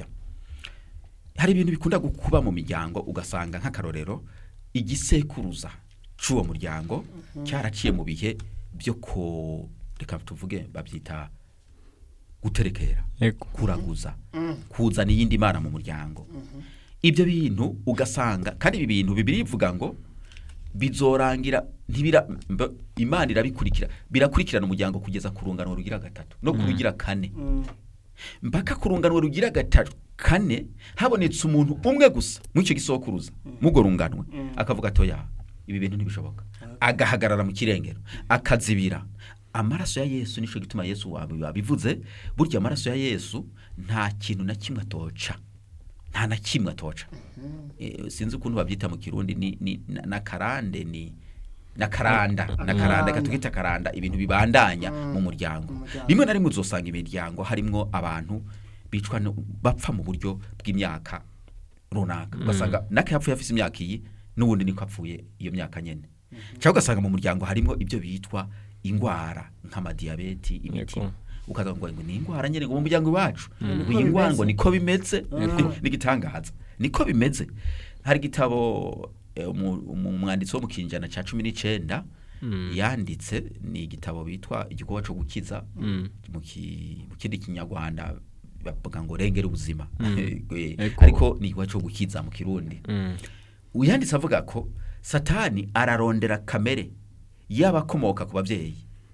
hari ibintu bikunda kuba mu miryango ugasanga nk'akarorero igisekuruza cy'uwo muryango cyaraciye mu bihe byo ko reka tuvuge babyita guterekera
ego
kuraguza kuzana iyindi mana mu muryango ibyo bintu ugasanga kandi ibi bintu bibiri bivuga ngo bizorangira ntibira mba- imana irabikurikira birakurikirana umuryango kugeza ku rungano rugira gatatu no ku rugira kane mpaka ku rungano rugira gatatu kane habonetse umuntu umwe gusa muri icyo gisokuruza mugo runganwe akavuga atoya ibi bintu ntibishoboka agahagarara mu kirengero akazibira amaraso ya yesu nicyo gituma yesu wabi- wabivuze burya amaraso ya yesu nta kintu na kimwe atoca nta na kimwe atoca Eh, sinzi ukuntu babyita mu kirundi ni, ni na, na karande ni na karanda na karanda reka tugita karanda ibintu bibandanya mu muryango
Mu muryango.
rimwe na rimwe uzosanga imiryango harimwo abantu bicwa no- bapfa mu buryo bw'imyaka runaka ugasanga nake yapfuye afise imyaka iyi n'ubundi niko apfuye iyo myaka nyene cyangwa ugasanga mu muryango harimo ibyo bitwa ingwara nk'amadiyabeti imitima
Yego.
ukaza ngo ngo ni ingwara nyene ngo mu muryango iwacu ngo
Niko
iyi ngwara ngo
bimeze.
niko bimeze
Mm.
n'igitangaza niko bimeze hari igitabo eh, umu- umu- umwanditsi wo mu kinjana cya cumi n'icenda yanditse ni igitabo bitwa igikorwa cyo gukiza mu ki- mu kindi kinyarwanda bavuga ngo rengera ubuzima Eh,
Eko.
ariko ni igikorwa cyo gukiza mu kirundi
Mm.
uyanditse avuga ko satani ararondera kamere y'abakomoka ku babyeyi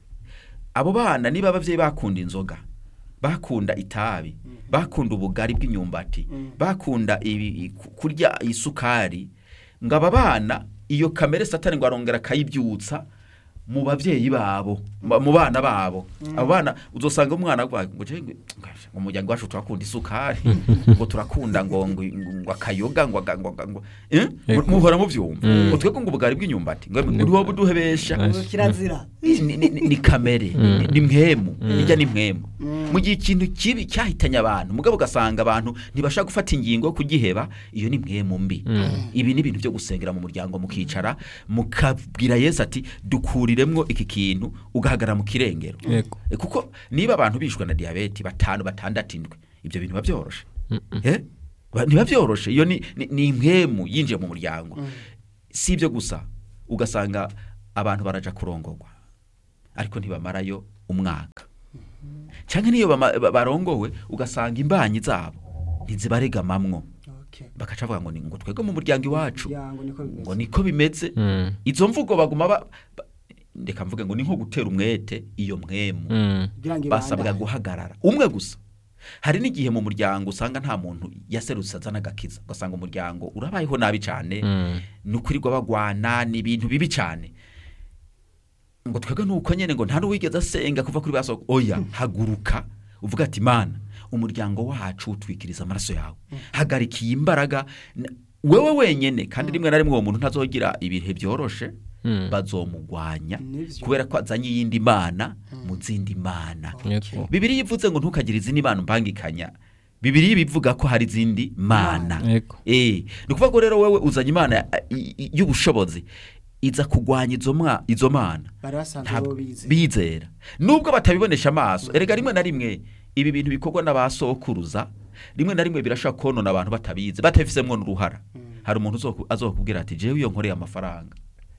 abo bana niba ababyeyi bakunda inzoga bakunda itabi bakunda ubugari bw'imyumbati bakunda ibi- ku- kurya isukari ngo aba bana iyo kamere satani ngo arongera akayibyutsa mu babyeyi babo mu mu bana babo abo bana uzosanga umwana avuga ngo "Je, ngo mu muryango wacu turakunda isukari ngo turakunda ngo ngo ngo akayoga ngo aga- ngo aga- ngo eh?
Eko.
muhora mubyumva ngo twebwe ngo ubugari bw'inyumbati ngo uri wowe uduhebesha
Nice.
kirazira
ni, ni, ni, ni kamere ni, ni mwemu irya ni mwemu mu gihe ikintu kibi cyahitanye abantu mugabo ugasanga abantu ntibashaka gufata ingingo yo kugiheba iyo ni mwemu mbi ibi ni ibintu byo gusengera mu muryango mukicara mukabwira yesu ati dukuriremwo iki kintu ugahagarara mu kirengero
Yego.
E, kuko niba abantu bishwe na diyabete batanu batandatu indwi ibyo bintu biba byoroshe Eh? Ba- ntibiba byoroshe iyo ni ni- ni impwemu yinjiye mu muryango si ibyo gusa ugasanga abantu baraja kurongorwa ariko ntibamarayo umwaka cyangwa niyo bama- ba- barongowe ugasanga imbanyi zabo ntizibaregamamwo
Okay.
bakaca bavuga ngo ni ngo twebwe mu muryango iwacu
Umuryango niko bimeze.
ngo niko bimeze
Mm.
izo mvugo baguma ba, ba, ndeka mvuge ngo ni nko gutera umwete iyo mwemu
Mm.
Kugira ngo
basabwa
ibandanye.
guhagarara umwe gusa hari n'igihe mu muryango usanga nta muntu yaserutse azana agakiza ugasanga umuryango urabayeho nabi cyane
Mm.
ni ukurirwa bagwana ni ibintu bibi cyane ngo twebwe nuko nyene ngo nta n'uwigeze asenga kuva kuri baso oya haguruka uvuga ati mana umuryango wacu utwikiriza amaraso yawe hagarikiye imbaraga n- wewe wenyene kandi rimwe na rimwe uwo muntu ntazogira ibihe byoroshe
Mm.
bazomugwanya
Nivyo.
kubera ko azanye iyindi mana mu zindi mana
Yego.
bibiri ivuze ngo ntukagire izindi mana mbangikanya bibiri bivuga ko hari izindi mana
Yego.
Eh, ni ukuvuga ko rero wewe uzanye imana eh, i- i- y'ubushobozi iza kugwanya izo mwa- izo mana
bari basanzwe
Ntabwo-
bo bize
bizera nubwo batabibonesha amaso erega rimwe na rimwe ibi bintu bikorwa n'abasokuruza rimwe na rimwe birashobora konona abantu batabizi batabifisemo n'uruhara hari umuntu uzoku- azokubwira ati jewe iyo nkoreye amafaranga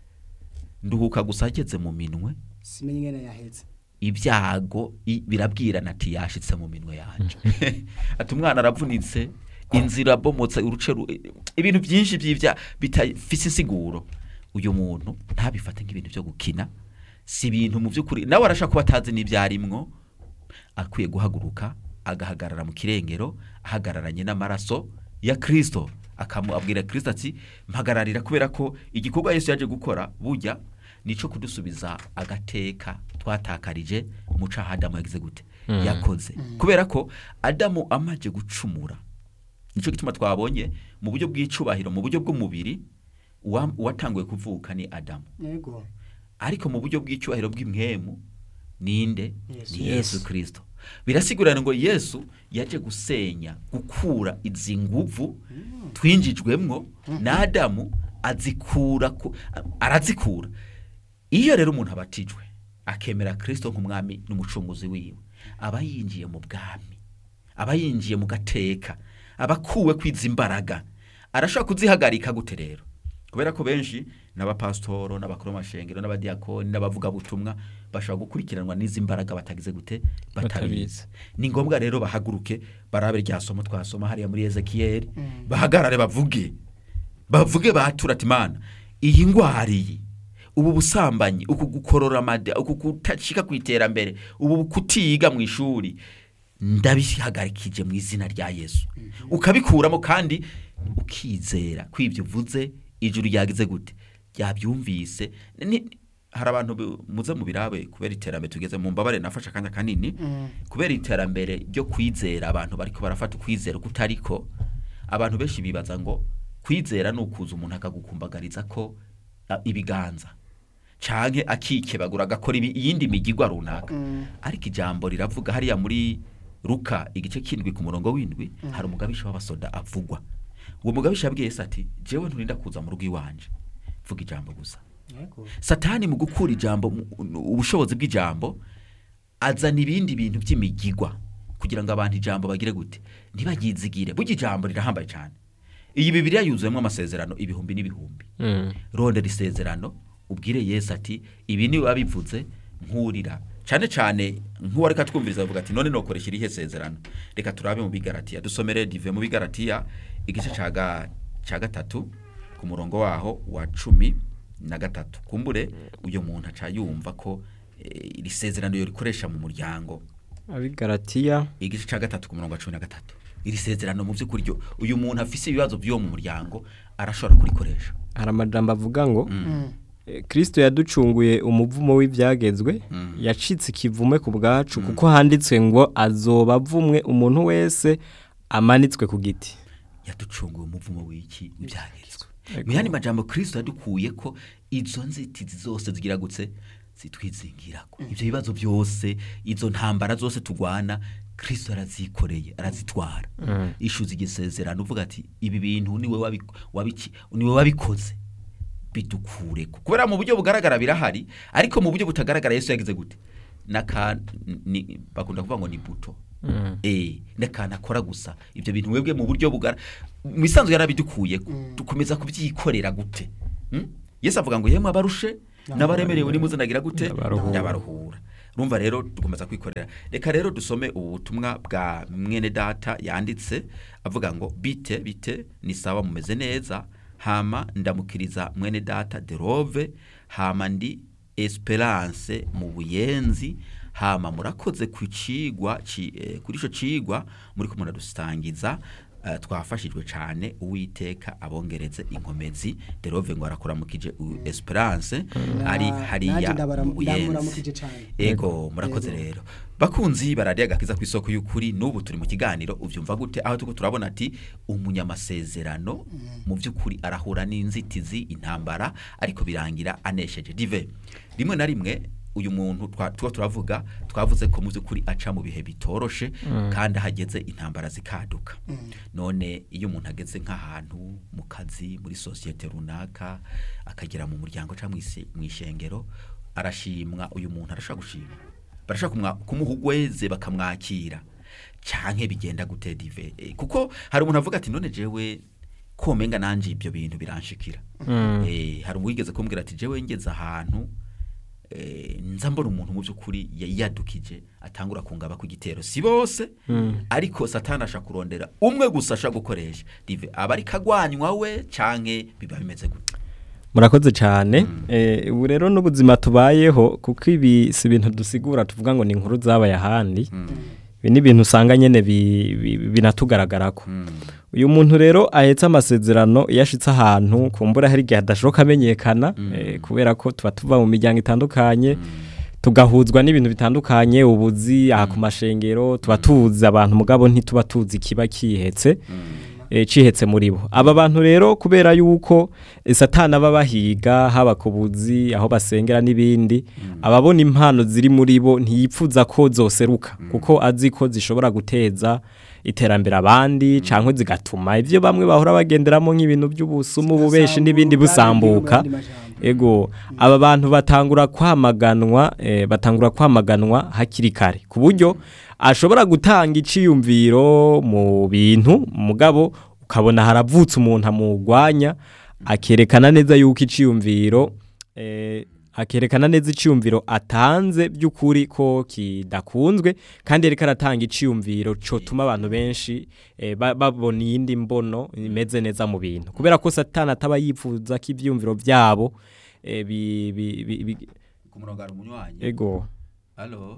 nduhuka gusa ageze mu minwe
simenye ingene yaheze
ibyago i- birabwirana ati yashitse mu minwe yanje ati umwana aravunitse inzira abomotse uruce ru- ibintu byinshi by'ibya bitafise insiguro uyu muntu ntabifate nk'ibintu byo gukina si ibintu mu by'ukuri nawe arashaka kuba atazi n'ibyarimwo akwiye guhaguruka agahagarara mu kirengero ahagararanye n'amaraso ya kirisito akamubwira kirisito ati mpagararira kubera ko igikorwa yesu yaje gukora burya nico kudusubiza agateka twatakarije mu caha adamu yagize gute yakoze kubera ko adamu amaje gucumura nico gituma twabonye mu buryo bw'icubahiro mu buryo bw'umubiri uwa- uwatanguye kuvuka ni adamu
yego
ariko mu buryo bw'icyubahiro bw'imwemu ninde
Yesu.
ni yesu kirisito birasigurana ngo yesu yaje gusenya gukura izi nguvu twinjijwemwo na adamu azikura ku- arazikura iyo rero umuntu abatijwe akemera kirisito nk'umwami n'umucunguzi wiwe aba yinjiye mu bwami aba yinjiye mu gateka aba akuwe kwiza imbaraga arashobora kuzihagarika gute rero kubera ko benshi n'abapasitoro n'abakuru b'amashengero n'abadiyakoni n'abavugabutumwa bashobora gukurikiranwa n'izi mbaraga batagize gute batabizi
Batabizi.
ni ngombwa rero bahaguruke barabe rya somo twasoma hariya muri ezekiyeli bahagarare bavuge bavuge batura ati mana iyi ndwara iyi ubu busambanyi uku gukorora amada uku kutashika ku iterambere ubu kutiga mu ishuri ndabihagarikije mu izina rya yesu ukabikuramo kandi ukizera ko ibyo uvuze ijuru ryagize gute ryabyumvise Ni- hari abantu bi- muze mu birabe kubera iterambere tugeze mu mbabare nafashe akanya kanini kubera iterambere ryo kwizera abantu bariko barafata ukwizera kutariko abantu benshi bibaza ngo kwizera ni ukuza umuntu akagukumbagariza ko a, ibiganza canke akikebagura agakora ibi- iyindi migigwa runaka ariko ijambo riravuga hariya muri ruka igice kindwi ku murongo w'indwi hari umugabisha w'abasoda avugwa uwo mugabisha yabwiye yesu ati jewe nturinda kuza mu rugo iwanje vuga ijambo gusa
yego
satani mu gukura ijambo mu- ubushobozi bw'ijambo azana ibindi bintu by'imigigwa kugira ngo abantu ijambo bagire gute ntibagizigire burya ijambo rirahambaye cyane iyi bibiriya yuzuyemo amasezerano ibihumbi n'ibihumbi
Mm.
rondera isezerano ubwire yesu ati ibi ni wabivuze nkurira cyane cyane nk'uwo reka twumviriza bavuga ati none nokoresha irihe sezerano reka turabe mu bigaratiya dusomere dive mu bigaratiya igice cya ga- cya gatatu ku murongo waho wa cumi na gatatu kumbure uyu muntu aca yumva ko eh, iri sezerano yo rikoresha mu muryango
abigaratiya
igice cya gatatu ku murongo wa cumi na gatatu iri sezerano mu by'ukuri ryo uyu muntu afise ibibazo by'uwo mu muryango arashobora kurikoresha
hari amajambo avuga ngo eh, kristo yaducunguye umuvumo w'ibyagezwe yacitse ikivume ku bwacu kuko handitswe ngo azoba avumwe umuntu wese amanitswe ku giti
yaducunguye umuvumo w'iki ibyagezwe
Ego.
mu yandi majambo kristo yadukuye ko izo nzitizi zose zigira gutse zitwizingirako ibyo bibazo byose izo ntambara zose turwana kristo arazikoreye arazitwara ishuza igisezerano uvuga ati ibi bintu niwe wabi- wabiki- niwe wabikoze bidukureko kubera mu buryo bugaragara birahari ariko mu buryo butagaragara yesu yagize gute naka ni bakunda kuvuga ngo ni buto eh n'akantu akora gusa ibyo bintu webwe mu buryo bugara mu isanzwe yarabidukuye dukomeza kubyikorera gute Mm? yesu avuga ngo yemwe abarushe n'abaremerewe nimuze nagira gute
Ndabaruhura.
ndabaruhura urumva rero dukomeza kwikorera reka rero dusome ubu butumwa bwa mwene data yanditse avuga ngo bite bite ni sawa mumeze neza hama ndamukiriza mwene data derove hama ndi esperance mu buyenzi hama murakoze ku cigwa ci- eh, kuri ico cigwa muri ko muradusangiza eh, twafashijwe cyane uwiteka abongereze inkomezi derove ngo arakuramukije u- esperance ari
Na- nanjye
hariya
ndabara-
mu buyenzi
ndamuramukije cane.
ego murakoze rero bakunzi baradiye agakiza ku isoko y'ukuri n'ubu turi mu kiganiro ubyumva gute aho tuko turabona ati umunyamasezerano mu by'ukuri arahura n'inzitizi intambara ariko birangira anesheje dive rimwe na rimwe uyu muntu twa tuba turavuga twavuze ko mu by'ukuri aca mu bihe bitoroshe kandi ahageze intambara zikaduka none iyo umuntu ageze nk'ahantu mu kazi muri sosiyete runaka akagera mu muryango cyangwa mu ise- mu ishengero arashimwa uyu muntu arashobora gushima barashaka kumwa- kumuha ugweze bakamwakira canke bigenda gute dive Eh, kuko hari umuntu avuga ati none jewe komenga nanje ibyo bintu biranshikira eh hari uwigeze kumbwira ati jewe ngeze ahantu eh, nza mbona umuntu mu by'ukuri ya- yadukije atangura kungaba ku gitero si bose ariko satani ashaka kurondera umwe gusa ashaka gukoresha dive aba ari kagwanywa we canke biba bimeze gute
murakoze cyane Eh, ubu rero n'ubuzima tubayeho kuko ibi si ibintu dusigura tuvuga ngo ni inkuru zabaye ahandi ibi ni ibintu usanga nyine bi- bi- binatugaragarako uyu muntu rero ahetse amasezerano iyo ashitse ahantu kumbura hari igihe adashoboka amenyekana eh, kubera ko tuba tuva mu miryango itandukanye tugahuzwa n'ibintu bitandukanye ubuzi aha ku mashengero tuba tuzi abantu mugabo ntituba tuzi ikiba kihetse eh, cihetse muri bo aba bantu rero kubera yuko eh, satana aba bahiga haba ku buzi aho basengera n'ibindi ababona impano ziri muri bo ntiyipfuza ko zoseruka kuko azi ko zishobora guteza iterambere abandi cyangwa zigatuma ibyo bamwe bahora bagenderamo nk'ibintu by'ubusumu ububeshi n'ibindi busambuka ego aba bantu batangura kwamaganwa eh, batangura kwamaganwa hakiri kare ku buryo ashobora gutanga iciyumviro mu bintu mugabo ukabona haravutse umuntu amugwanya akerekana neza yuko iciyumviro eh, akerekana neza iciyumviro atanze by'ukuri ko kidakunzwe kandi reka aratanga iciyumviro cotuma abantu benshi eh, ba- babona iyindi mbono imeze neza mu bintu kubera ko satani ataba yifuza ko ivyumviro vyabo eh, bi, bi, bi, bi,
ku murongo hari umunywanyi
ego
Halo.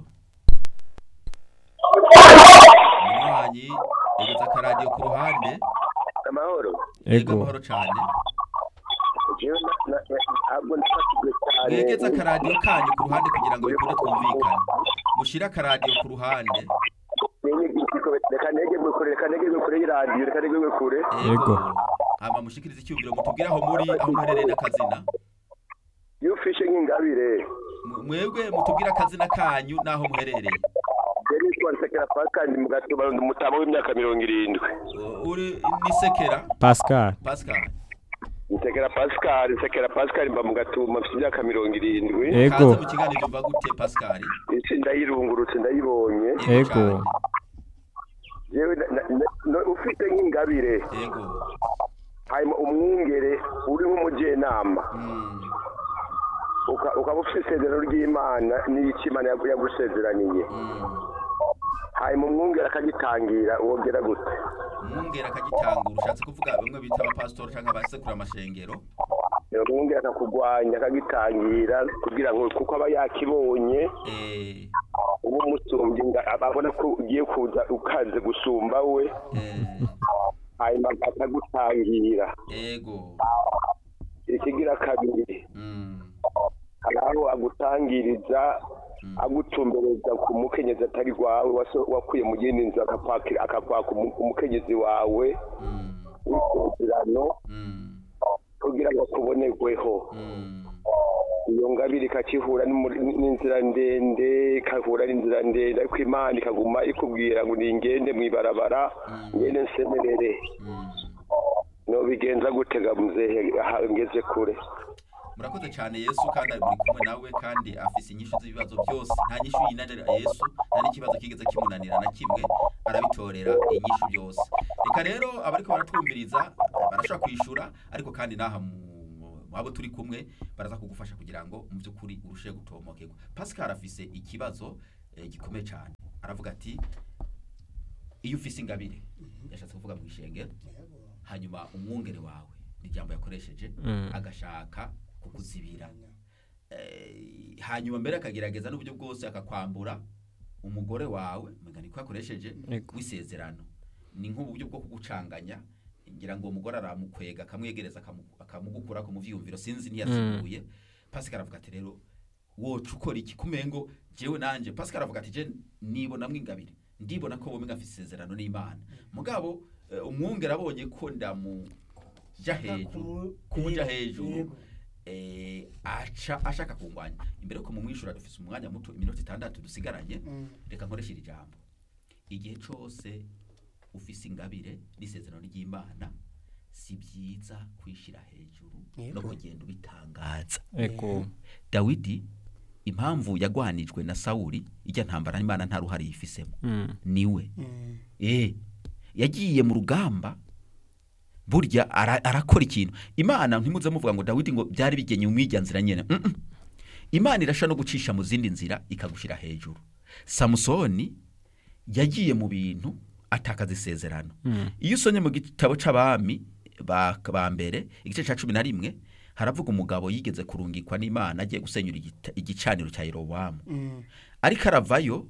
Munywanyi, egeza akaradiyo ku ruhande.
amahoro
Yego
ego
amahoro cyane.
jewe na- na- na- ntabwo nafatijwe cyane
Mwegeze akaradiyo kanyu ku ruhande kugira ngo bikunde twumvikane. Mushire akaradiyo ku ruhande.
Nenye igitiko, reka negegwe kure reka negegwe kure y'iradiyo reka negegwe kure
Yego.
Hama mushikirize icyumviro mutubwire aho muri aho muherereye n'akazina.
iyo ufishe nk'ingabire
Mu- Mwebwe mutubwire akazina kanyu n'aho muherereye.
yari yitwa nsekera pascal mu gatuba ndi umutama w'imyaka mirongo irindwi
U- Uri ni Sekera
Pascal
Pascal.
nsekera pascal nsekera pascal mba mu gatuma mfite imyaka mirongo irindwi
ego
Kaze mu kiganiro mva gute Pascal.
isi ndayirungurutse ndayibonye
Ego.
cyane.
yewe na- na- na- no- ufite nk'ingabire
Ego.
hanyuma umwungere uri nk'umujenama
Mm.
uka- ukaba ufite isezerano ry'imana n'icyo imana yagu- yagusezeraniye
Mm.
hanyuma umwungere akagitangira wongera gute
umwungera akagitangura ushatse kuvuga bamwe bita abapasitori cyangwa abasekura amashengero
umwungere akakugwanya akagitangira kugira ngo kuko aba yakibonye
eh,
uba umusumbye nga- ababona ko ugiye kuza ukaze gusumba we
eh,
hanyuma akagutangira
ego
ikigira kabiri
mm,
hari aho agutangiriza agutumbereza ku mukenyezi atari wawe waso- wakuye mu yindi nzu akakwakira- akakwaka umu- umukenyezi wawe
mm,
w'isezerano
mm,
kugira ngo akubonerweho
mm,
iyo ngabire ikakihura n'umuri- n'inzira ndende ikahura n'inzira ndende ariko imana ikaguma ikubwira ngo ningende mu ibarabara ngende nsemerere
mm.
no bigenza gutega muzehe aha ngeze kure
murakoze cyane yesu kandi ari muri kumwe nawe kandi afise inyishu z'ibibazo byose nta nyishu yinanira yesu nta n'ikibazo kigeze kimunanira na kimwe arabitorera inyishu byose reka rero abariko baratwumviriza barashobora kwishura ariko kandi n'aha mu mu abo turi kumwe baraza kugufasha kugira ngo mu by'ukuri urusheho gutomokerwa pascal afise ikibazo eh, gikomeye cyane aravuga ati iyo ufise ingabire yashatse kuvuga mu ishengero hanyuma umwungere wawe ni ijambo yakoresheje
Mm.
agashaka kukuzibira Eh, hanyuma mbere akagerageza n'uburyo bwose akakwambura umugore wawe mugani niko yakoresheje
Yego.
w'isezerano ni nk'uburyo bwo kugucanganya ngira ngo uwo mugore aramukwega akamwegereza akamu- akamugukura ku muvyiyumviro sinzi ntiyasiguye pascal aravuga ati rero woca ukora iki kumengo jewe nanje pascal aravuga ati je nibonamwo ingabire ndibona ko bomwe ngafise isezerano n'imana mugabo eh, umwungere abonye ko ndamuja hejuru kumuja hejuru eh, aca ashaka kungwanya imbere ko mumwishura dufise umwanya muto iminota itandatu dusigaranye reka nkoreshe iri jambo igihe cose ufise ingabire n'isezerano ry'imana si byiza kwishira hejuru no
Yego.
kugenda ubitangaza
ego
dawidi impamvu yagwanijwe na sawuli ijya ntambara n'imana nta ruhare yifisemo
Mm.
niwe eh yagiye mu rugamba burya ara- arakora ikintu imana ntimuze muvuga ngo dawidi ngo byari bigenye umwijya nzira nyene Mm -mm. imana irasha no gucisha mu zindi nzira ikagushira hejuru samusoni yagiye mu bintu atakaza isezerano iyo usomye mu gitabo c'abami ba ba mbere igice ca cumi na rimwe haravuga umugabo yigeze kurungikwa n'imana agiye gusenyura igita- igicaniro cya yerobowamu ariko aravayo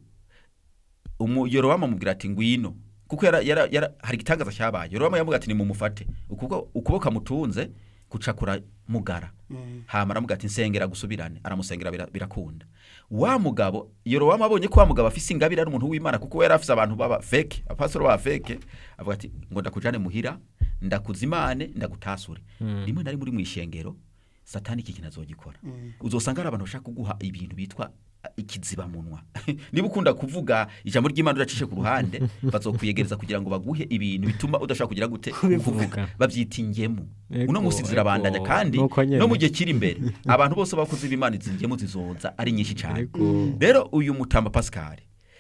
umu Yorowamu amubwira ati ngwino kuko yara, yara, yara, hari igitangaza cyabaye Yorowamu yamubwira ati nimumufate ukuboko ukuboko amutunze gucakura mugara hama aramubwira ati nsengera gusubirane aramusengera bira- birakunda wa mugabo Yorowamu abonye ko wa mugabo afise ingabire ari umuntu w'Imana kuko yari afise abantu baba fake apasoro baba fake avuga ati ngo ndakujane muhira ndakuzimane ndagutasure rimwe nari muri mwishengero satani iki kintu azogikora uzosanga ari abantu bashaka kuguha ibintu bitwa uh, ikiziba munwa niba ukunda kuvuga ijambo ry'Imana udacishe ku ruhande bazokwiyegereza kugira ngo baguhe ibintu bituma udashaka kugira gute kuvuga babyita ingemu
Ego,
uno musi zirabandanya
ego,
kandi
nuko nyene.
no mu gihe kiri imbere abantu bose bakoze b'Imana izi ngemu zizoza ari nyinshi cyane
Ego.
rero uyu mutamba Pascal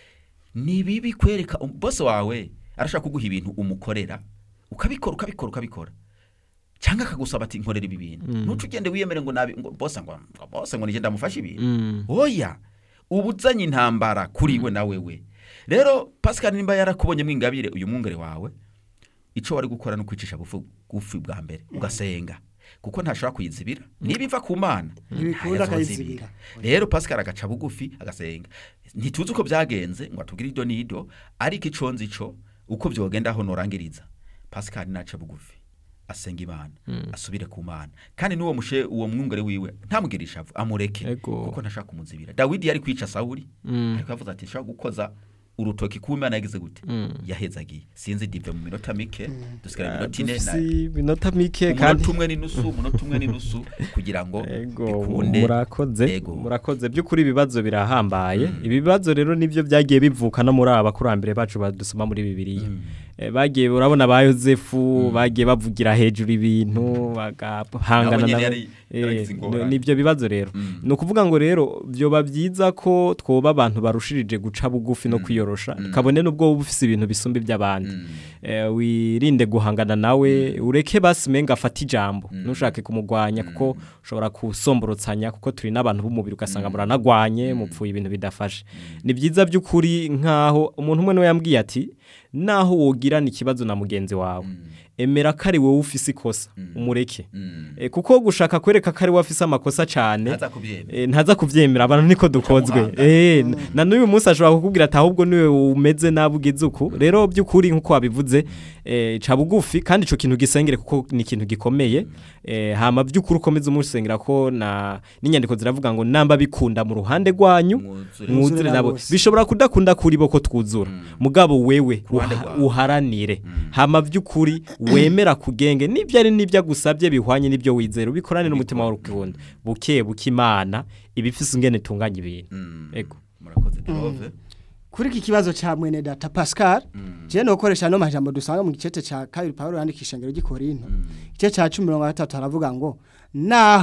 ni bibi kwereka um- bose wawe arashaka kuguha ibintu umukorera ukabikora ukabikora ukabikora cyangwa akagusaba ati nkorera ibi bintu ntuce ugende wiyemere ngo nabi ngo bose ngo ngo bose ngo nije ndamufashe ibintu
Mm.
oya uba uzanye intambara kuri we na wewe rero Pascal nimba yarakubonyemo ingabire uyu mwungere wawe ico wari gukora no kwicisha bufu gufi bwa mbere ugasenga kuko ntashobora kuyizibira niba iva ku mana
Ntibikunda
ntayazozibira.
akayizibira.
rero Pascal agaca bugufi agasenga ntituzi uko byagenze ngo atubwire ido n'ido ariko ico nzi ico uko byogenda aho norangiriza Pascal naca bugufi asenga imana asubire ku mana kandi n'uwo mushe uwo mwungere wiwe ntamugirisha avu amureke
Ego.
kuko ntashaka kumuzibira dawidi yari kwica sawuli
Mm.
ariko yavuze ati nshaka gukoza urutoki ku imana yagize gute
Mm.
yahezagiye sinzi dive mu minota mike dusigara iminota ine na-
dufise iminota mike kandi
umunota umwe n'inusu umunota umwe n'inusu kugira ngo
Ego,
bikunde
murakoze
Ego.
murakoze by'ukuri ibibazo birahambaye ibi bibazo rero nibyo byagiye bivuka no muri aba bakurambere bacu badusoma muri bibiliya Eh, bagiye urabona ba yosefu bagiye bavugira hejuru ibintu bagahangana
Nabo nyene
nabo.
yari-
Eh,
yaragize ingorane.
ni- nibyo bibazo rero ni ukuvuga ngo rero byoba byiza ko twoba abantu barushirije guca bugufi no kwiyorosha kabone n'ubwo wowe ufise ibintu bisumba iby'abandi Eh, wirinde guhangana nawe ureke basi menga afate ijambo ntushake kumugwanya kuko ushobora kusomborotsanya kuko turi n'abantu b'umubiri ugasanga muranagwanye mupfuye ibintu bidafashe ni byiza by'ukuri nk'aho umuntu umwe niwe yambwiye ati naho wogirana ikibazo na mugenzi wawe emera ko ari wowe ufise ikosa umureke Eh, kuko gushaka kwereka ko ari wowe afise amakosa cyane
ntaza kubyemera
Eh, ntaza kuvyemera abantu niko dukozwe
muhanga.
eh n- na n'uyu munsi ashobora kukubwira ati ahubwo niwe umeze nabi ugize uku rero by'ukuri nkuko wabivuze eh, ca bugufi kandi ico kintu gisengere kuko ni ikintu gikomeye eh, hama by'ukuri ukomeze umusengera ko na n'inyandiko ziravuga ngo namba bikunda mu ruhande rwanyu
Mwuzure.
mwuzure
na
nabo
bose.
bishobora kudakunda kuri bo ko twuzura mugabo wewe
ruhande
uha-
rwawe.
uharanire hama by'ukuri wemera kugenge n'ibyo ari n'ibyo agusabye bihwanye n'ibyo wizera ubikorane n'umutima wawe ukunda buke buke imana ibifise ingene itunganya ibintu
Mm.
ego
murakoze Jehove
kuri iki kibazo cha mwene data Pascal je no koresha no majambo dusanga mu gicete ca kabiri Paulo yandikisha ngero gikorinto igice ca 13 haravuga ngo naho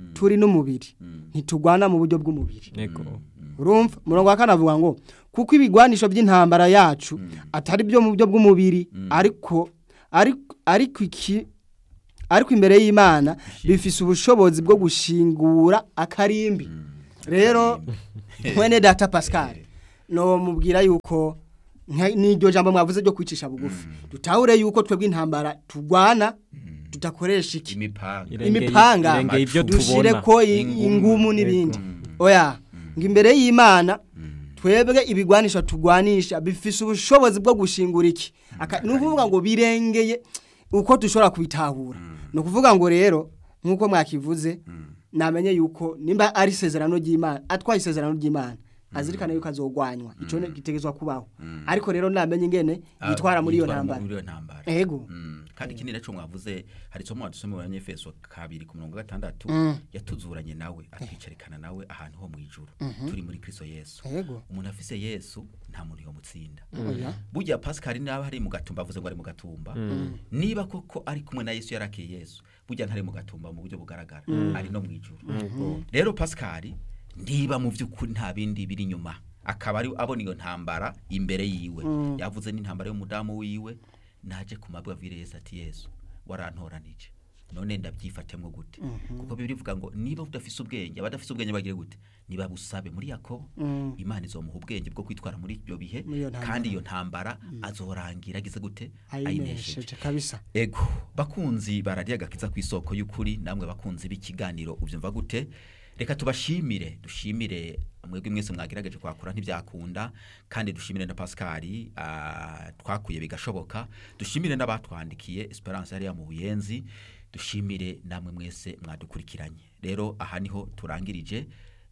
turi n'umubiri ntitugwana mu buryo bw'umubiri
yego
urumva umurongo wa kane avuga ngo kuko ibigwanisho by'intambara yacu atari byo mu buryo bw'umubiri ariko ariko ariko iki ariko imbere y'imana bifise ubushobozi bwo gushingura akarimbi rero mwene data pascal no mubwira yuko nka- n'iryo jambo mwavuze ryo kwicisha bugufi dutahure yuko twebwe intambara tugwana tudakoresha iki
imipanga
Irengeye-
imipanga
irengeye ibyo
dushire
tubona.
ko i-
Ingumu.
ingumu n'ibindi oya ngo imbere y'imana twebwe ibigwanisha tugwanisha bifise ubushobozi bwo gushingura iki Aka- ni ukuvuga ngo birengeye uko dushobora kubitahura ni ukuvuga ngo rero nk'uko mwakivuze namenye yuko nimba ari isezerano ry'imana atwaye isezerano ry'imana azirikana yuko azogwanywa icyo ni gitegezwa kubaho ariko rero namenye ingene yitwara muri iyo
yitwara
ntambara
muri iyo ntambara
ego
Mm, kandi ikindi naco mwavuze hari isomo wadusome mu banyefeso kabiri ku murongo wa gatandatu yatuzuranye nawe atwicarikana nawe ahantu ho mu ijuru turi muri kristo yesu
ego
umuntu afise yesu nta muntu yomutsinda
oya
burya pascal naba ari mu gatumba avuze ngo ari mu gatumba niba koko ari kumwe na yesu yarakiye yesu burya ntari mu gatumba mu buryo bugaragara ari no mu ijuru rero pascal niba mu by'ukuri nta bindi biri inyuma akaba ari abona iyo ntambara imbere yiwe yavuze n'intambara y'umudamu wiwe naje ku mabwa avire yesu ati yesu warantoranije none ndabyifatemo gute kuko bibiri bivuga ngo niba udafise ubwenge abadafise ubwenge bagire gute niba busabe muri yakobo imana izomuha ubwenge bwo kwitwara muri ibyo bihe
Muri iyo ntambara.
kandi iyo ntambara azorangira agize gute
ayinesheje kabisa
ego bakunzi bararya agakiza ku isoko y'ukuri namwe bakunzi b'ikiganiro ubyumva gute reka tubashimire dushimire mwebwe mwese mwagerageje kwakura ntibyakunda kandi dushimire na pascal ah, twakuye bigashoboka dushimire n'abatwandikiye esperance yari mu buyenzi dushimire namwe mwese mwadukurikiranye rero aha niho turangirije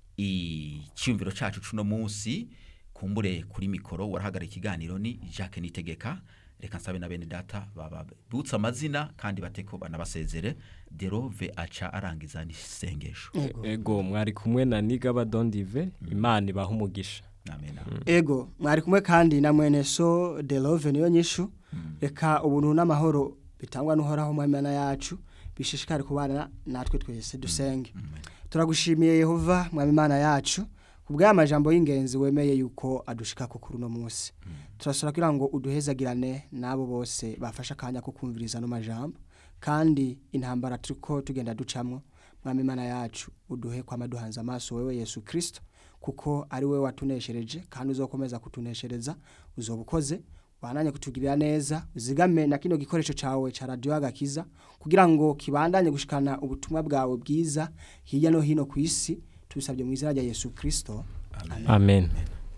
icyumviro cacu cuno munsi kumbure kuri mikoro warahagarara ikiganiro ni Jacques Nitegeka reka nsabe na bene data bababutse amazina kandi bateko banabasezere derove aca arangiza n'isengesho
ego mwari kumwe na nigaba dondive imana ibaha umugisha
amen
ego mwari kumwe kandi na mwene so de love niyo nyishu reka ubuntu n'amahoro bitangwa n'uhoraho mu mana yacu bishishikare kubana natwe twese dusenge turagushimiye yehova mwami imana yacu kubw'aya majambo y'ingenzi wemeye yuko adushika ku kuri uno munsi turasura kugira ngo uduhezagirane n'abo bose bafashe akanya ko kumviriza ano majambo kandi intambara turiko tugenda ducamwo mwami imana yacu uduhe kwama duhanze amaso wewe yesu kirisito kuko ari we watuneshereje kandi uzokomeza kutuneshereza uzoba ukoze wananye kutugirira neza uzigame na kino gikoresho cawe ca radio agakiza kugira ngo kibandanye gushikana ubutumwa bwawe bwiza hirya no hino ku isi tubisabye mu izina rya Yesu Kristo
amen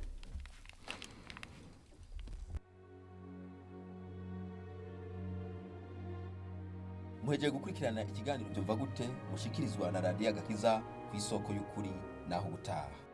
muhegeye gukurikirana ikiganiro byumva gute mushikirizwa na radiyo agakiza ku isoko y'ukuri naho ubutaha